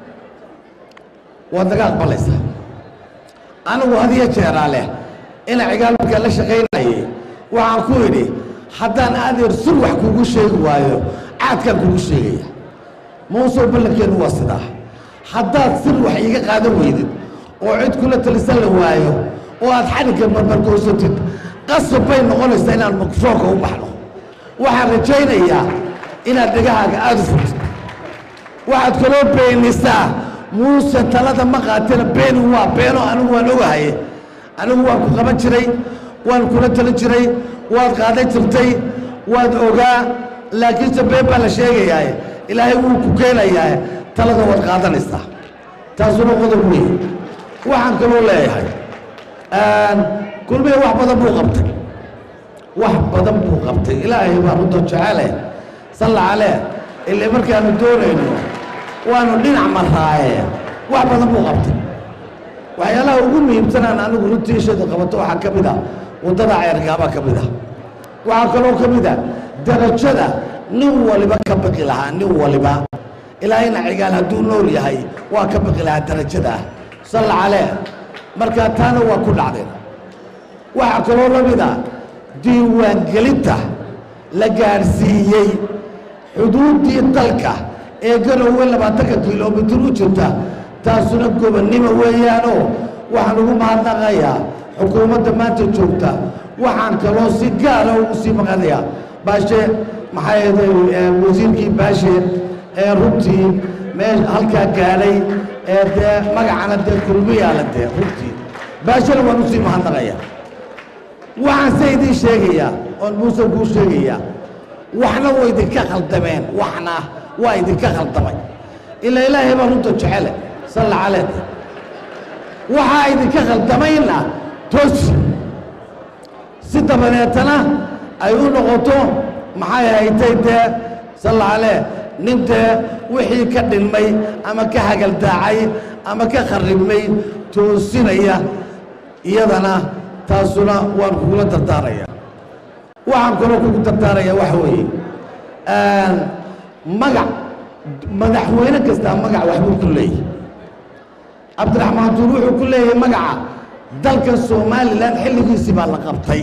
waad naga aqbalaysaa anigu hadiyo jeeraa leh ina cigaal markaa la shaqaynayay waxaan ku idhi haddaan adeer sur wax kuugu sheegi waayo caadkaan kuugu sheegaya muusow ballankeennu waa sidaa haddaad sir wax iiga qaadan weydid oo cid kula talisan la waayo oo aad xadhigga marmargoosatid qasab bay noqonaysaa inaan makroonka u baxno waxaan rajaynayaa inaad dhegahaaga aada u furtid waxaad kaloo beenisaa muuse talada ma qaatena beeni waa beeno anigu waan ogahay anigu waan ku qaban jiray waan kula talin jiray waad qaadan jirtay waad ogaa laakiinse been baa la sheegayaa ilaahay wuu ku keenayaa talada waad qaadanaysaa taasuna qodob wey waxaan kaloo leeyahay kulmiya wax badan buu qabtay wax badan buu qabtay ilaahay baa runta jecele salla calee ilaa markaanu doonayno waanu dhinac maraaye wax badan buu qabtay waxyaalaha ugu muhiimsanaan anigu runtii ishadu qabato waxaa ka mid a waddada ceergaabaa ka mid a waxaa kaloo ka mid a darajada nin waliba ka baqi lahaa nin waliba ilaahayna cigaal hadduu nool yahay waa ka baqi lahaa darajada salla calee markaa taana waa ku dhacdeen waxaa kaloo la mid a diiwaangelinta la gaadhsiiyey xuduuddii dalka ee garowe labaatanka kilomitir u jirta taasuna gobonnimo weeyaanoo waxaan ugu mahadnaqayaa xukuumadda maanta joogta waxaan kaloo si gaara ugu sii maqanayaa baashe maxaa yeeday wasiirkii baashe ee runtii mee halkaa gaadhay ee dee magacana dee kulmiyaala dee runtii baashana waan usii mahadnaqayaa waxaan se idiin sheegayaa oon muuse kuu sheegayaa waxna waa idinka khaldameen waxna waa idinka khaldamay ilaa ilaahay baa runta jecele salla caleed waxaa idinka khaldamayna toosi si dabadeetana ay u noqoto maxay haytay dee salla calee nin dee wixii ka dhinmay ama ka hagaldaacay ama ka kharribmay toosinaya iyadana taasuna waan kugula dardaaraya waxaan kaloo kugu dardaaraya waxa weeye magac madaxweyne kastaa magac waxbuu ku leeyahy cabdiraxmaan duur wuxuu ku leeyahay magaca dalka somalilan xilligiisii baa la qabtay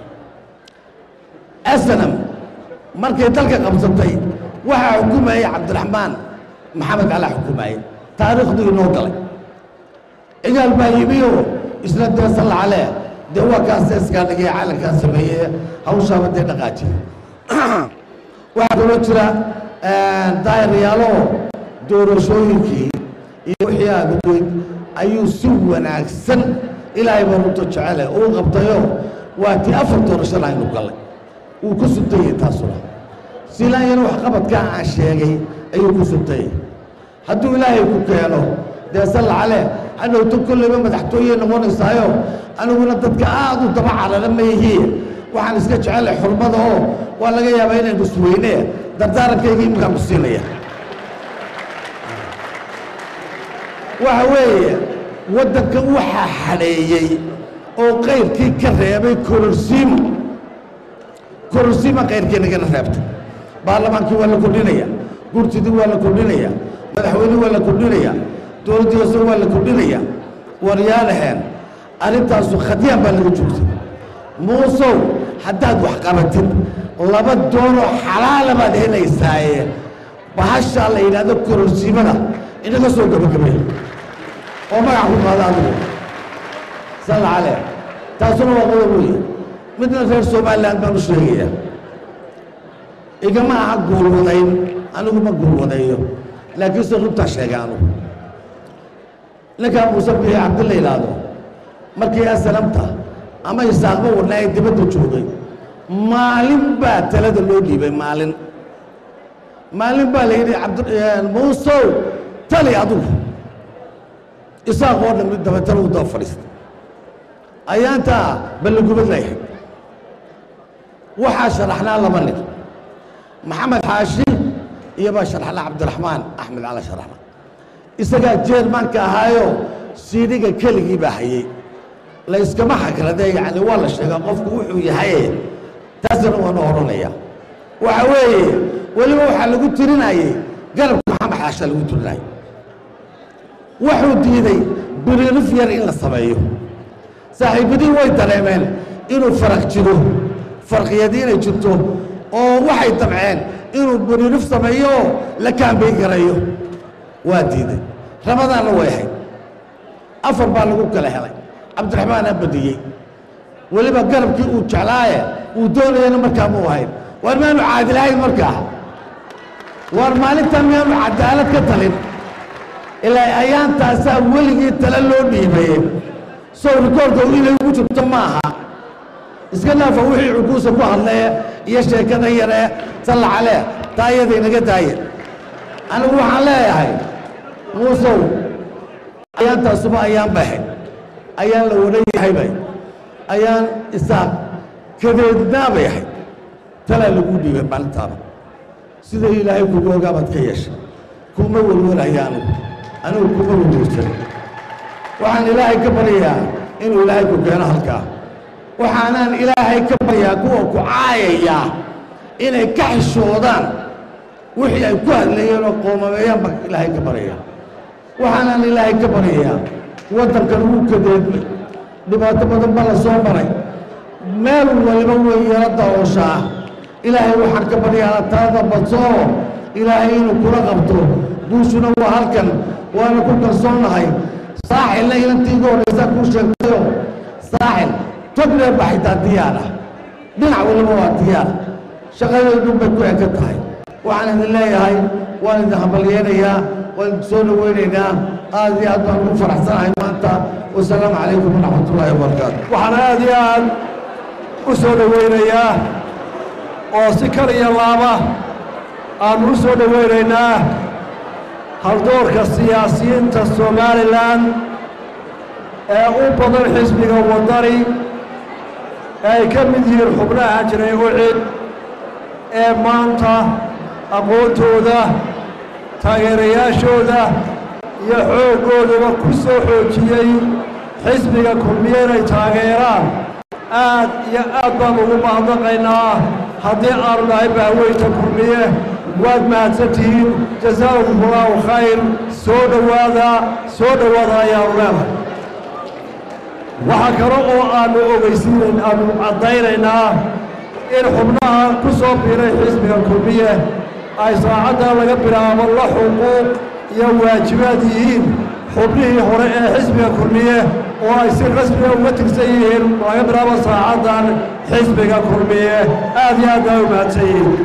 asanam markay dalka qabsatay waxaa xukumayay cabdiraxmaan maxamed calaa xukumayay taariikhduu inoo galay cigaal baa yimiyo isna dee salla calee dee waa kaas seeskaa dhigay calankaa sameeye hawshaaba dee dhaqaajiye waxaa kaloo jira daayirayaalo doorashooyinkii iyo wixii aagudweyd ayuu si wanaagsan ilaahay baa runta jecele uu qabtayo waa tii afar doorashada aynu gallay wuu ku sutayey taasuna silaanyana waxqabadkaa aan sheegay ayuu ku sutayey hadduu ilaahay ku keeno dee salla calee hadhowto kolleyba madaxtooye noqonaysaayo aniguna dadka aad u daba carara ma ihii waxaan iska jecelay xurmada oo waa laga yaabaa inaynu isweyne dardaarankayga iminkaan ku siinaya waxa weeye waddanka waxaa xadheeyey oo qayrkii ka reebay kororsiimo kororsiima qayrkiinagana reebtay baarlamaankii waa la kordhinaya gurtidii waa la kordhinaya madaxweynihii waa la kordhinaya dowladdii hoose waa la kordhinaya waryaanaheen arrintaasu khadyaan baa laga joogtay muusow haddaad wax qabatid laba doonoo xalaala baad helaysaaye bahashaa la yidhaahdo kororsiimada inaga soo gabagabay oo magac ku qaada adigu salla calee taasuna waa qodob weeye midna reer somalilan baan u sheegaya igama aha guulwadayn anigu ma guulwadayo laakiinse runtaa sheegay anugu ninkaa muuse biixi cabdi la yidhaahdo markii asalamta ama isaaqba wadnaa ee dibadda joogay maalin baa talada loo dhiibay maalin maalin baa la yidhi cabd muusow tali adigu isaaq oo dhan dabeetana u daba fadhiistay ayaantaa ballagubad layahay waxaa sharaxnaa laba nin maxamed xaashi iyo baa sharaxnaa cabdiraxmaan axmed cala sharaxna isagaa jeermaanka ahaayo siidhiga keligii baa hayey la iskama xagrade yacni waa la sheegaa qofku wuxuu yahaye taasina waanu odhanaya waxa weeye weliba waxaa lagu tirinayey garabka maxamed xaasha lagu tirinayay wuxuu diiday biririf yar in la sameeyo saaxiibadii way dareemeen inuu faraq jiro farqiyadii inay jirto oo waxay damceen inuu biririf sameeyo oo la kaambayn garayo waa diiday ramadaanna way ahayd afar baa lagu kala helay cabdiraxmaanaa badiyey weliba garabkii uu jeclaaye uu doonayana markaa muu ahayn waar miyaanu caadilahayn markaa waar maalintaa miyaanu cadaalad ka talin ilaa ayaantaasaa weligii tale loo dhiibaye sow rikoorka inay ugu jirto ma aha iska naafa wixii cukuusa ku hadlee iyo sheekada yaree salla calee taa iyada inaga daaye anigu waxaan leeyahay muusow ayaantaasuba ayaan baxay ayaan la wadan yahaybay ayaan isaaq kadeednaabay ahayd talaa lagu dhiibay maalintaaba sida ilaahay kugu ogaabaad ka yeeshay kuma welwelaya anigu anigu kuma welwelsan waxaan ilaahay ka baryayaa inuu ilaahay ku keeno halkaa waxaanaan ilaahay ka baryaa kuwa ku caayayaa inay ka xishoodaan wixii ay ku hadlayeen oo qoomameeyaan baan ilaahay ka baryayaa waxaanaan ilaahay ka baryayaa waddankan wuu kadeedmay dhibaato badan baa la soo maray meel waliba way yaro daooshaa ilaahay waxaan ka baryaana talada badsoo ilaahay inuu kula qabto guushuna waa halkan waana ku kalsoonnahay saaxilna ilantii igu horraysaa kuu sheegtayo saaxil togdheer baa xitaa diyaar ah dhinac waliba waa diyaar shaqadeedun bay ku eka tahay waxaan idin leeyahay waan idin hambalyeenayaa waan idin soo dhaweynaynaa aad iyo aad baan ugu faraxsanahay maanta wasalaamu calaykum waraxmat ullaahi wabarakaatu waxaan aad iyo aad u soo dhowaynayaa oo si kal iyo laaba aannu u soo dhowaynaynaa haldoorka siyaasiyiinta somalilan ee u badan xisbiga waddani ee ay ka mid yihiin xubnaha jiray ucid ee maanta aqoontooda taageerayaashooda iyo xooggoodaba ku soo xoojiyey xisbiga kulmiye inay taageeraan aad iyo aad baan ugu mahadnaqaynaa haddii aanu nahay bahweynta kulmiye waad mahadsantihiin jasaakum allaahu khayr soo dhowaada soo dhowaada ayaanu leenahay waxaa kale oo aannu ogeysiinayn aannu caddaynaynaa in xubnaha ku soo biiray xisbiga kulmiye ay saacaddaa laga bilaabo la xuquuq iyo waajibaad yihiin xubnihii hore ee xisbiga kulmiye oo ay si rasmiga uga tirsan yihiin laga bilaabo saacaddan xisbiga kulmiye aad iyo aad baa u mahadsan yihiin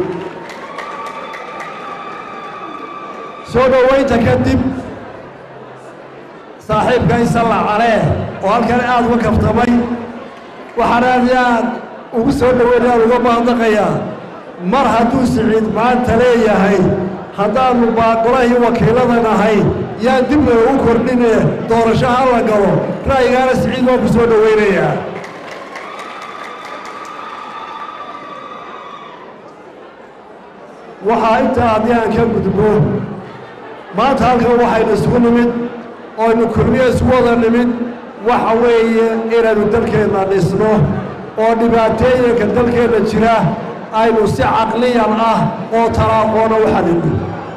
soo dhowaynta kadib saaxiibka isalla calee oo halkan aad uga kaftamay waxaan aad iyo aad ugu soo dhoweynaya aan uga mahadnaqayaa mar hadduu siciid maanta leeyahay haddaannu baaqolahii wakiillada nahay yaan dib loogu kordhine doorasho ha la galo ra'yigaana siciid waan ku soo dhowaynayaa waxaa intaa haddii aan ka gudbo maanta halkan waxaynu isugu nimid ooaynu kulmiye isugu wada nimid waxa weeye inaynu dalkeenna dhisno oo dhibaatooyinka dalkeenna jira aynu si caqliyan ah oo talaaqoona u xalino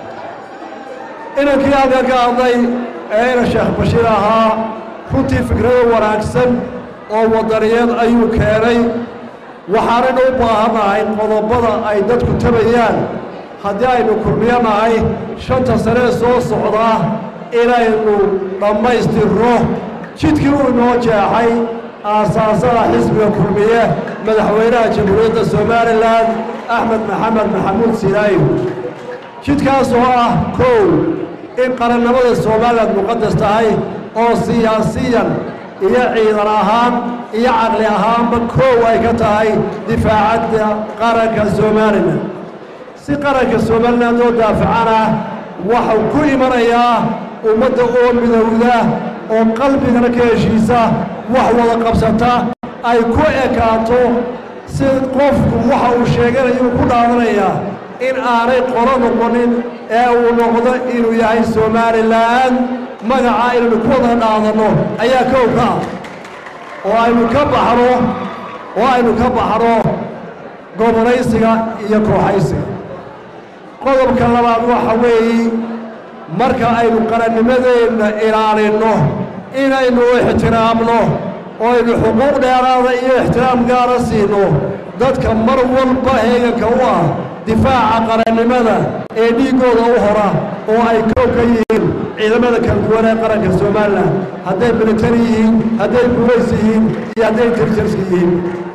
inankii halkan ka hadlay ee ina sheekh bashiir ahaa runtii fikrado wanaagsan oo wadaniyeed ayuu keenay waxaanaynu u baahannahay qodobada ay dadku tabayaan haddii aynu kulmiyo nahay shanta sanee soo socdaa inaynu dhammaystirno jidkii uu inoo jeexay aasaasada xisbiga kulmiye madaxweynaha jamhuuriyadda somalilan axmed maxamed maxamuud sinaayo jidkaas oo ah kow in qarannimada somalilan muqadas tahay oo siyaasiyan iyo ciidan ahaan iyo caqli ahaanba koow ay ka tahay difaacadda qaranka somalilan si qaranka somalilan oo daafacana waxau ku imanayaa ummadda oo midowda oo qalbigana ka heshiisa wax wada qabsata ay ku ekaato si qofku waxa uu sheeganayo ku dhaadanayaa in aanay qolo noqonin ee uu noqdo inuu yahay somalilan magacaa inaynu ku wada dhaadanno ayaa kow ka ah oo aynu ka baxno oo aynu ka baxno gobollaysiga iyo kooxaysiga qodobka labaad waxa weeye marka aynu qarannimadeenna ilaalinno inaynu ixtiraamno oo aynu xuquuq dheeraada iyo ixtiraam gaara siino dadka mar walba heeganka u ah difaaca qarannimada ee dhiiggooda u hora oo ay koow ka yihiin ciidamada kala duwan ee qaranka somalilan hadday militari yihiin hadday buulays yihiin iyo hadday intelligenska yihiin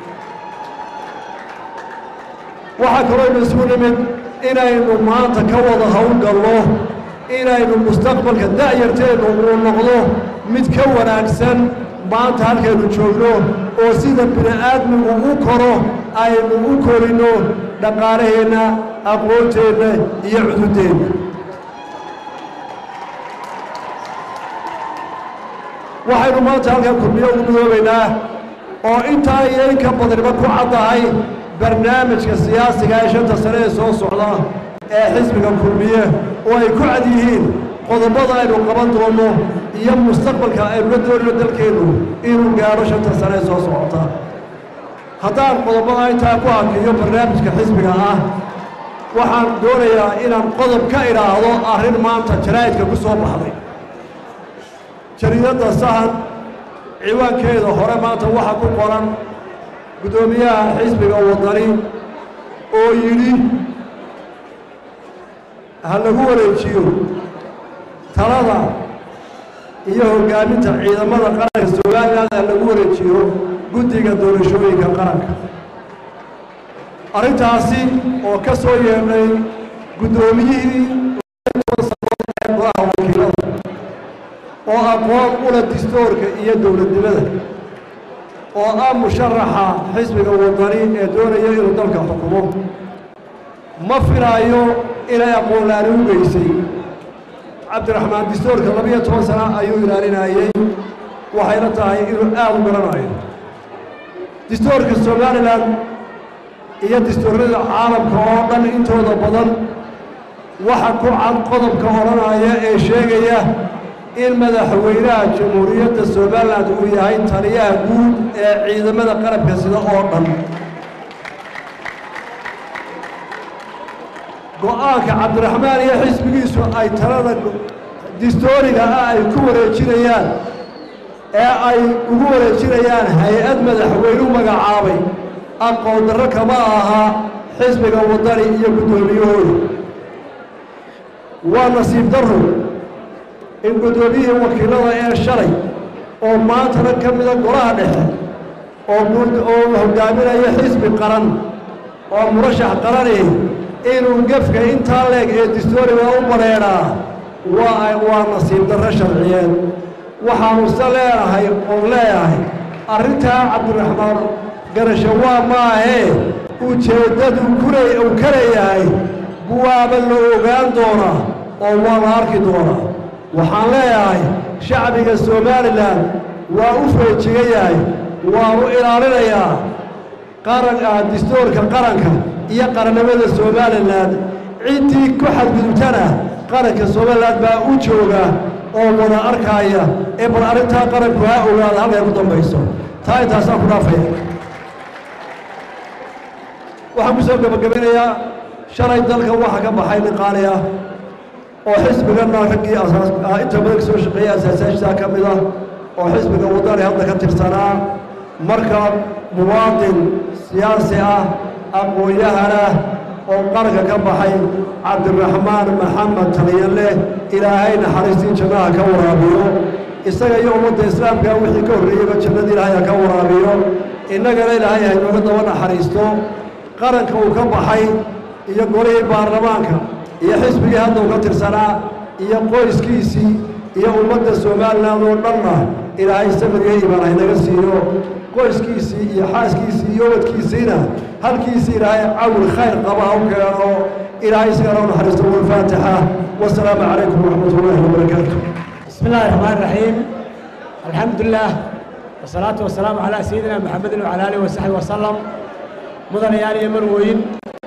waxaa kalooynu isugu nimid inaynu maanta ka wada howlgalno inaynu mustaqbalka da'yarteennu uu noqdo mid ka wanaagsan maanta halkaynu joogno oo sida bini'aadmigu u koro aynu u korinno dhaqaalaheenna aqoonteenna iyo cududeenna waxaynu maanta halkan kulmiyo ugu midoobaynaa oo intaa iyo in ka badaniba ku caddahay barnaamijka siyaasiga ee shanta sane ee soo socda ee xisbiga kulmiye oo ay ku cad yihiin qodobada aynu qaban doonno iyo mustaqbalka aynu la doonino dalkeennu inuu gaadho shanta sane ee soo socota haddaan qodobada intaa ku hakiyo barnaamijka xisbiga ah waxaan doonayaa inaan qodob ka idhaahdo arrin maanta jaraa'idka ku soo baxday jariidadda sahan ciwaankeeda hore maanta waxaa ku qoran guddoomiyaha xisbiga wadani oo yidhi ha lagu wareejiyo talada iyo hoggaaminta ciidamada qaranka somalilan ha lagu wareejiyo guddiga doorashooyinka qaranka arrintaasi oo ka soo yeedhay guddoomiyihii ee golaha wakiilada oo aqoon ula distoorka iyo dowladnimada oo ah musharaxa xisbiga wadani ee doonaya inuu dalka xukumo ma filaayo inay aqoonlaani u geysay cabdiraxmaan distoorka labiyo toban sana ayuu ilaalinayey waxayna tahay inuu aad u garanayo distoorka somalilan iyo distoorada caalamka oo dhan intooda badan waxa ku cad qodobka odhanaya ee sheegaya in madaxweynaha jamhuuriyadda somalilan uu yahay taliyaha guud ee ciidamada qarabka sida oo dhan go-aanka cabdiraxmaan iyo xisbigiisu ay talada distooriga ah ay ku wareejinayaan ee ay ugu wareejinayaan hay-ad madaxweynu magacaabay aqoon darro kama aha xisbiga waddani iyo guddoomiyahooda waa nasiib darro in guddoomiyihii wakiilada ee shalay oo maantana ka mida golaha dhexe oo oo hogaaminaya xisbi qaran oo murashax qarani inuu gefka intaa leeg ee distooriga u bareedhaa waa waa nasiib darro sharciyeed waxaanu se leenahay oon leeyahay arrintaa cabdiraxmaan garasho waa maahee ujeeddadu kuray uu ka leeyahay buwaaba la ogaan doonaa oo waa la arki doonaa waxaan leeyahay shacbiga somalilan waa u feejigan yahay waanu ilaalinayaa qaranka distoorka qaranka iyo qarannimada somalilan ciddii ku xadgudubtana qaranka somalilan baa u jooga oo wada arkaaya ee bal arrintaa qaranku ha ogaada halkay ku dambayso taa intaasaan ku dhaafaya waxaan ku soo gebagabinayaa shalay dalka waxa ka baxay nin qaali ah oo xisbiganna raggii asaas inta badan kasoo shaqeeyay asaasaashisaa ka mid ah oo xisbiga waddani hadda ka tirsanaa marka muwaadin siyaasi ah aqoon-yahanah oo qaranka ka baxay cabdiraxmaan maxamed taliyanleh ilaahay naxariistii jannaha ka waraabiyo isaga iyo ummadda islaamka wixii ka horreeyeyba jannada ilaahay ha ka waraabiyo innagana ilaahay ha inooga daba naxariisto qaranka uu ka baxay iyo golihii baarlamaanka iyo xisbigii hadda uu ka tirsanaa iyo qoyskiisii iyo ummadda somalilan oo dhanna ilaahay samiriyo imaan haynaga siiyo qoyskiisii iyo xaaskiisii iyo ubadkiisiina halkiisii ilaahay cawil khayr qaba ha u keeno ilaahay isagana u naxariisto walfaatixa wasalaamu calaykum waraxmat ullaahi wabarakaatu بسم الله الرحمن الرحيم الحمد لله والصلاة والسلام على سيدنا محمد وعلى آله وصحبه وسلم مدن يالي مروين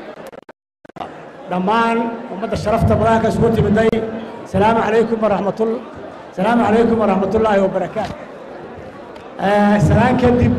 دمان ومدى الشرفت بلاك سكوتي بدي السلام عليكم ورحمة الله السلام عليكم ورحمة الله وبركاته آه سلام كدب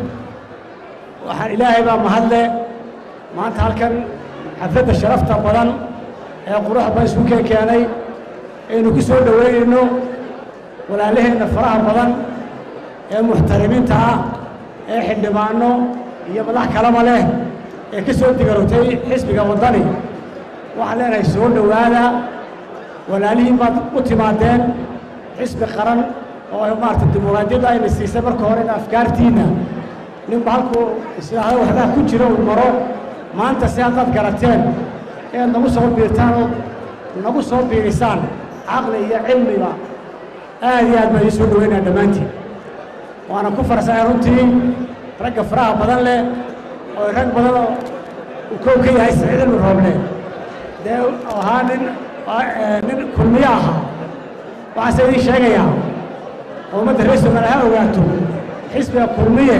وحن إلهي بقى مهلة ما أنت هالكن حفظ الشرفت بدن قروح بيسوكي كياني إنه كسور دوين إنه walaalaheenna faraha badan ee muxtarimiinta ah ee xildhibaano iyo madax kalaba leh ee ka soo digarotay xisbiga waddani waxaan leenahay soo dhowaada walaalihiin baad u timaadeen xisbi qaran oo maarata dimuqraadiyadda ayna siisay marka hore in afkaartiinna ninba halkuu islaahda waxbaa ku jira uu maro maanta si haddaad garateen inaad nagu soo biirtaan oo nagu soo biirisaan caqli iyo cilmiba aad iyo aad baan ii soo dhaweynaa dhammaantiin waana ku farsahay runtii ragga faraha badan leh oo rag badan oo uu kow ka yahay saciid ibnu rooble dee ahaa nin nin kulmiye ahaa waxaase idiin sheegayaa oo ummadda reer somaliya ha ogaato xisbiga kulmiye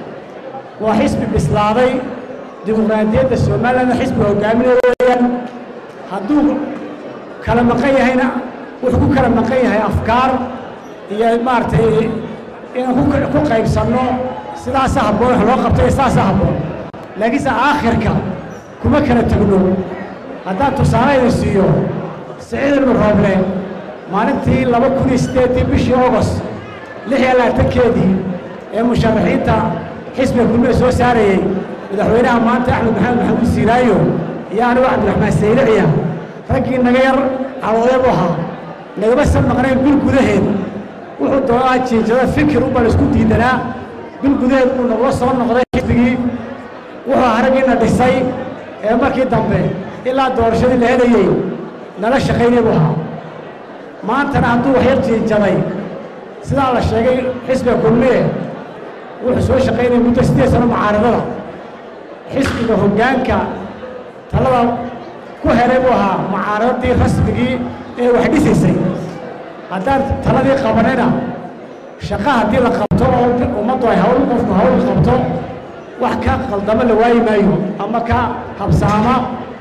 waa xisbi bislaaday dimuqraadiyadda somalilandna xisbiga hogaaminaya weeyaan hadduu kala maqan yahayna wuxuu ku kala maqan yahay afkaar iyo maaragtay inaan ku qaybsanno sidaasa habboon wax loo qabto iyo sidaasa habboon laakiinse aakhirka kuma kala tegno haddaan tusaale idin siiyo saciid ibnu rooble maalintii laba kun iyo siddeeddii bishii agost lix iyo labaatankeedii ee musharaxiinta xisbiga kulmiga soo saarayey madaxweynaha maanta axmed maxamed maxamuud siiraayo iyo anigu cabdiraxmaan sayliciya raggii naga yar calooday buu ahaa nagama san maqnayn bil gudaheed wuxuu doonaa jiinjada fikir unbaan isku diidanaa bil gudaheed buu nagula soo noqday xisbigii wuxuu ahaa raggiina dhisay ee markii dambe ilaa doorashadii la helayey nala shaqaynay buu ahaa maantana hadduu waxyar jiinjaday sidaa la sheegay xisbiga kulmiye wuxuu soo shaqaynaya muddo siddeed sano mucaaradada xisbiga hoggaanka talada ku helay buu ahaa mucaaradadii rasmigii ee wax dhisaysay haddaan taladii qabanayna shaqa haddii la qabto oo ummaddu ay hawl qofku hawl qabto wax ka qaldamo la waayi maayo ama ka habsaama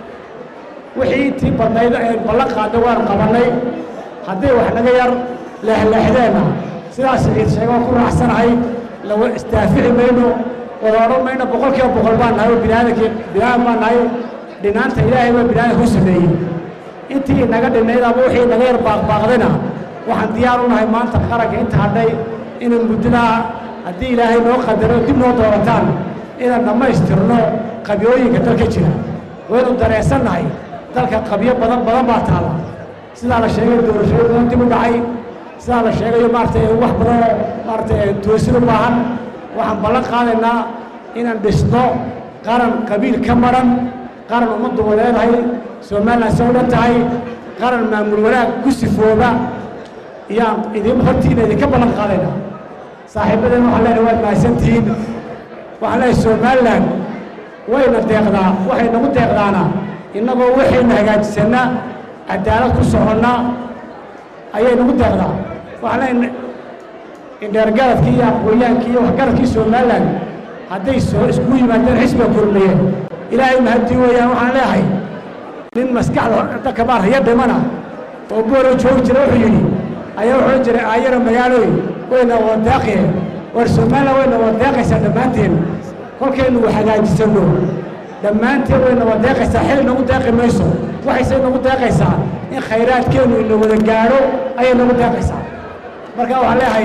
wixii intii badnayd ee ballan qaadnay waan qabannay haddii wax naga yar leexleexdeenna sidaas ciid sheega waan ku raacsanahay lawa istaafici mayno wada odhan mayno boqol kiiba boqol baan nahay oo biniaadankii biniaadan baan nahay dhinaanta ilaahay baa biniaadanka u sameeyey intii naga dhinayd ama wixii naga yar baaqbaaqdayna waxaan diyaar u nahay maanta qaranka inta hadhay inaan muddadaa haddii ilaahay noo qadaro dib noo doorataan inaan dhammaystirno qabyooyinka dalka jira waynu dareensan nahay dalka qabyo badan badan baa taala sidaa la sheegay doorashooyin badan dib u dhacay sidaa la sheegayo maaragtay wax badan oo maaragtay toosin u baahan waxaan ballan qaadaynaa inaan dhisno qaran qabiil ka maran qaran ummaddu waleedahay somalilan se u dhan tahay qaran maamul wanaag ku sifooba iyaan idin hortiina idinka ballan qaadaynaa saaxiibadeen waxaan leenahay waad mahadsantihiin waxaan leeyahay somalilan wayna deeqdaa waxay nagu deeqdaana innagoo waxayna hagaajisannaa cadaalad ku soconna ayay nagu deeqdaa waxaan leenahay indheergaradkii iyo aqoonyaankii iyo waxgaradkii somalilan hadday soo iskugu yimaadeen xisbiga kulmiye ilaahay mahadii weeyaan waxaan leeyahay nin maskaxda dadka maar haya dhimana oo boolo joogi jira wuxuu yidhi ayaa wuxuu jiray aayaro magaalooy wayna wadaaqie war somalilan wayna wadeeqaysaa dhammaanteen kolkaynu wax hagaajisanno dhammaanteen wayna wadeeqaysaa xili nagu deeqi mayso waxayse nagu deeqaysaa in khayraadkeennu ina wada gaadho ayay nagu deeqaysaa marka waxaan leeyahay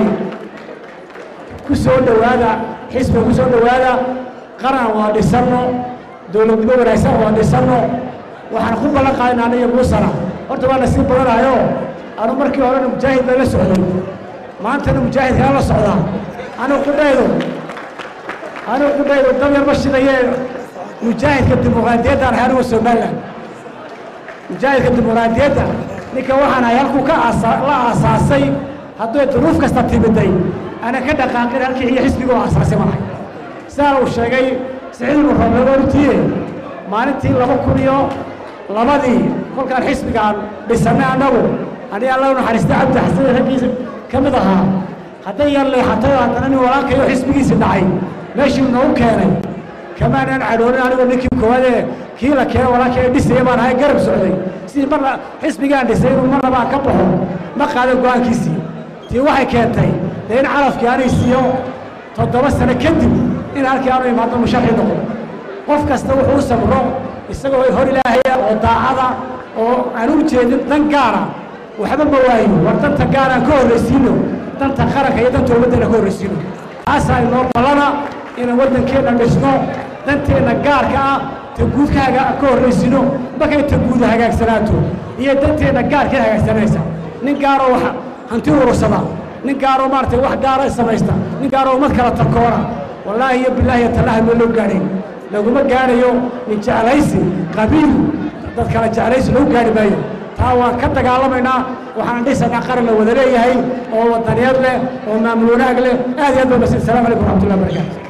ku soo dhowaada xisbiga ku soo dhowaada qaran waa dhisanno dowladnimo wanaagsan waa dhisanno waxaan ku ballan qaadayna aniga muusana horta waa nasiib badanayo anu markii horena mujaahid baa la socday maantana mujaahid kala la socdaa anigu qudhaydo anigu qudhaydo dab yarma shidayee mujaahidka dimuqraadiyaddaan ahay anigu somalilan mujaahidka dimuqraadiyadda ninka waxaan ahay halkuu ka aasa la aasaasay hadday duruuf kasta timiday ana ka dhaqaaqin halkii iyo xisbiga oo aasaasay malahay sidaa uu sheegay siciid ibnu rooblegoortiye maalintii laba kun iyo labadii kolkaan xisbigaan dhisannay annagu aniga alla naxariista cabdi xasan raggiisa ka mid ahaa hadday yar leexatay oo haddana nin walaalkayo xisbigiisi dhacay meeshii noogu keenay kamaanaan cadhoonin anigoo ninkii koowaadee kii la keeno walaalkay dhisaya baan ahay garab socday sidii marna xisbigaan dhisay inuu marna baan ka baxo ma qaadan go-aankiisii tii waxay keentay dee in calafkii anay siiyo toddoba sano kadib in halkii aanu imaado musharxi noqdo qof kasta wuxuu u samro isagoo hor ilaahaya oo daacada oo aan u jeedin dan gaara waxba ma waayo war danta gaar aan ka horraysiino danta qaranka iyo danta ummaddana ka horraysiino taasaa inoo ballana inaan waddankeenna dhisno danteenna gaarka ah ta guudkaaga ka horraysiino markay ta guuda hagaagsanaato iyo danteenna gaarka hagaagsanaysa nin gaaroo wax hanti urursada nin gaaroo maaragtay wax gaara samaysta nin gaaroo ummad kala tarkoona wallaahi iyo bilaahi iyo tallaha ma loo gaadhayn laguma gaadhayo nin jeclaysi qabiil dad kala jeclaysi lagu gaadhi maayo taa waan ka dagaalamaynaa waxaan dhisanaa qaran la wada leeyahay oo wadaniyaed leh oo maamul wanaag leh aad iyo aad baa masin salamu calaykum waraxmatullahi wabarakaatu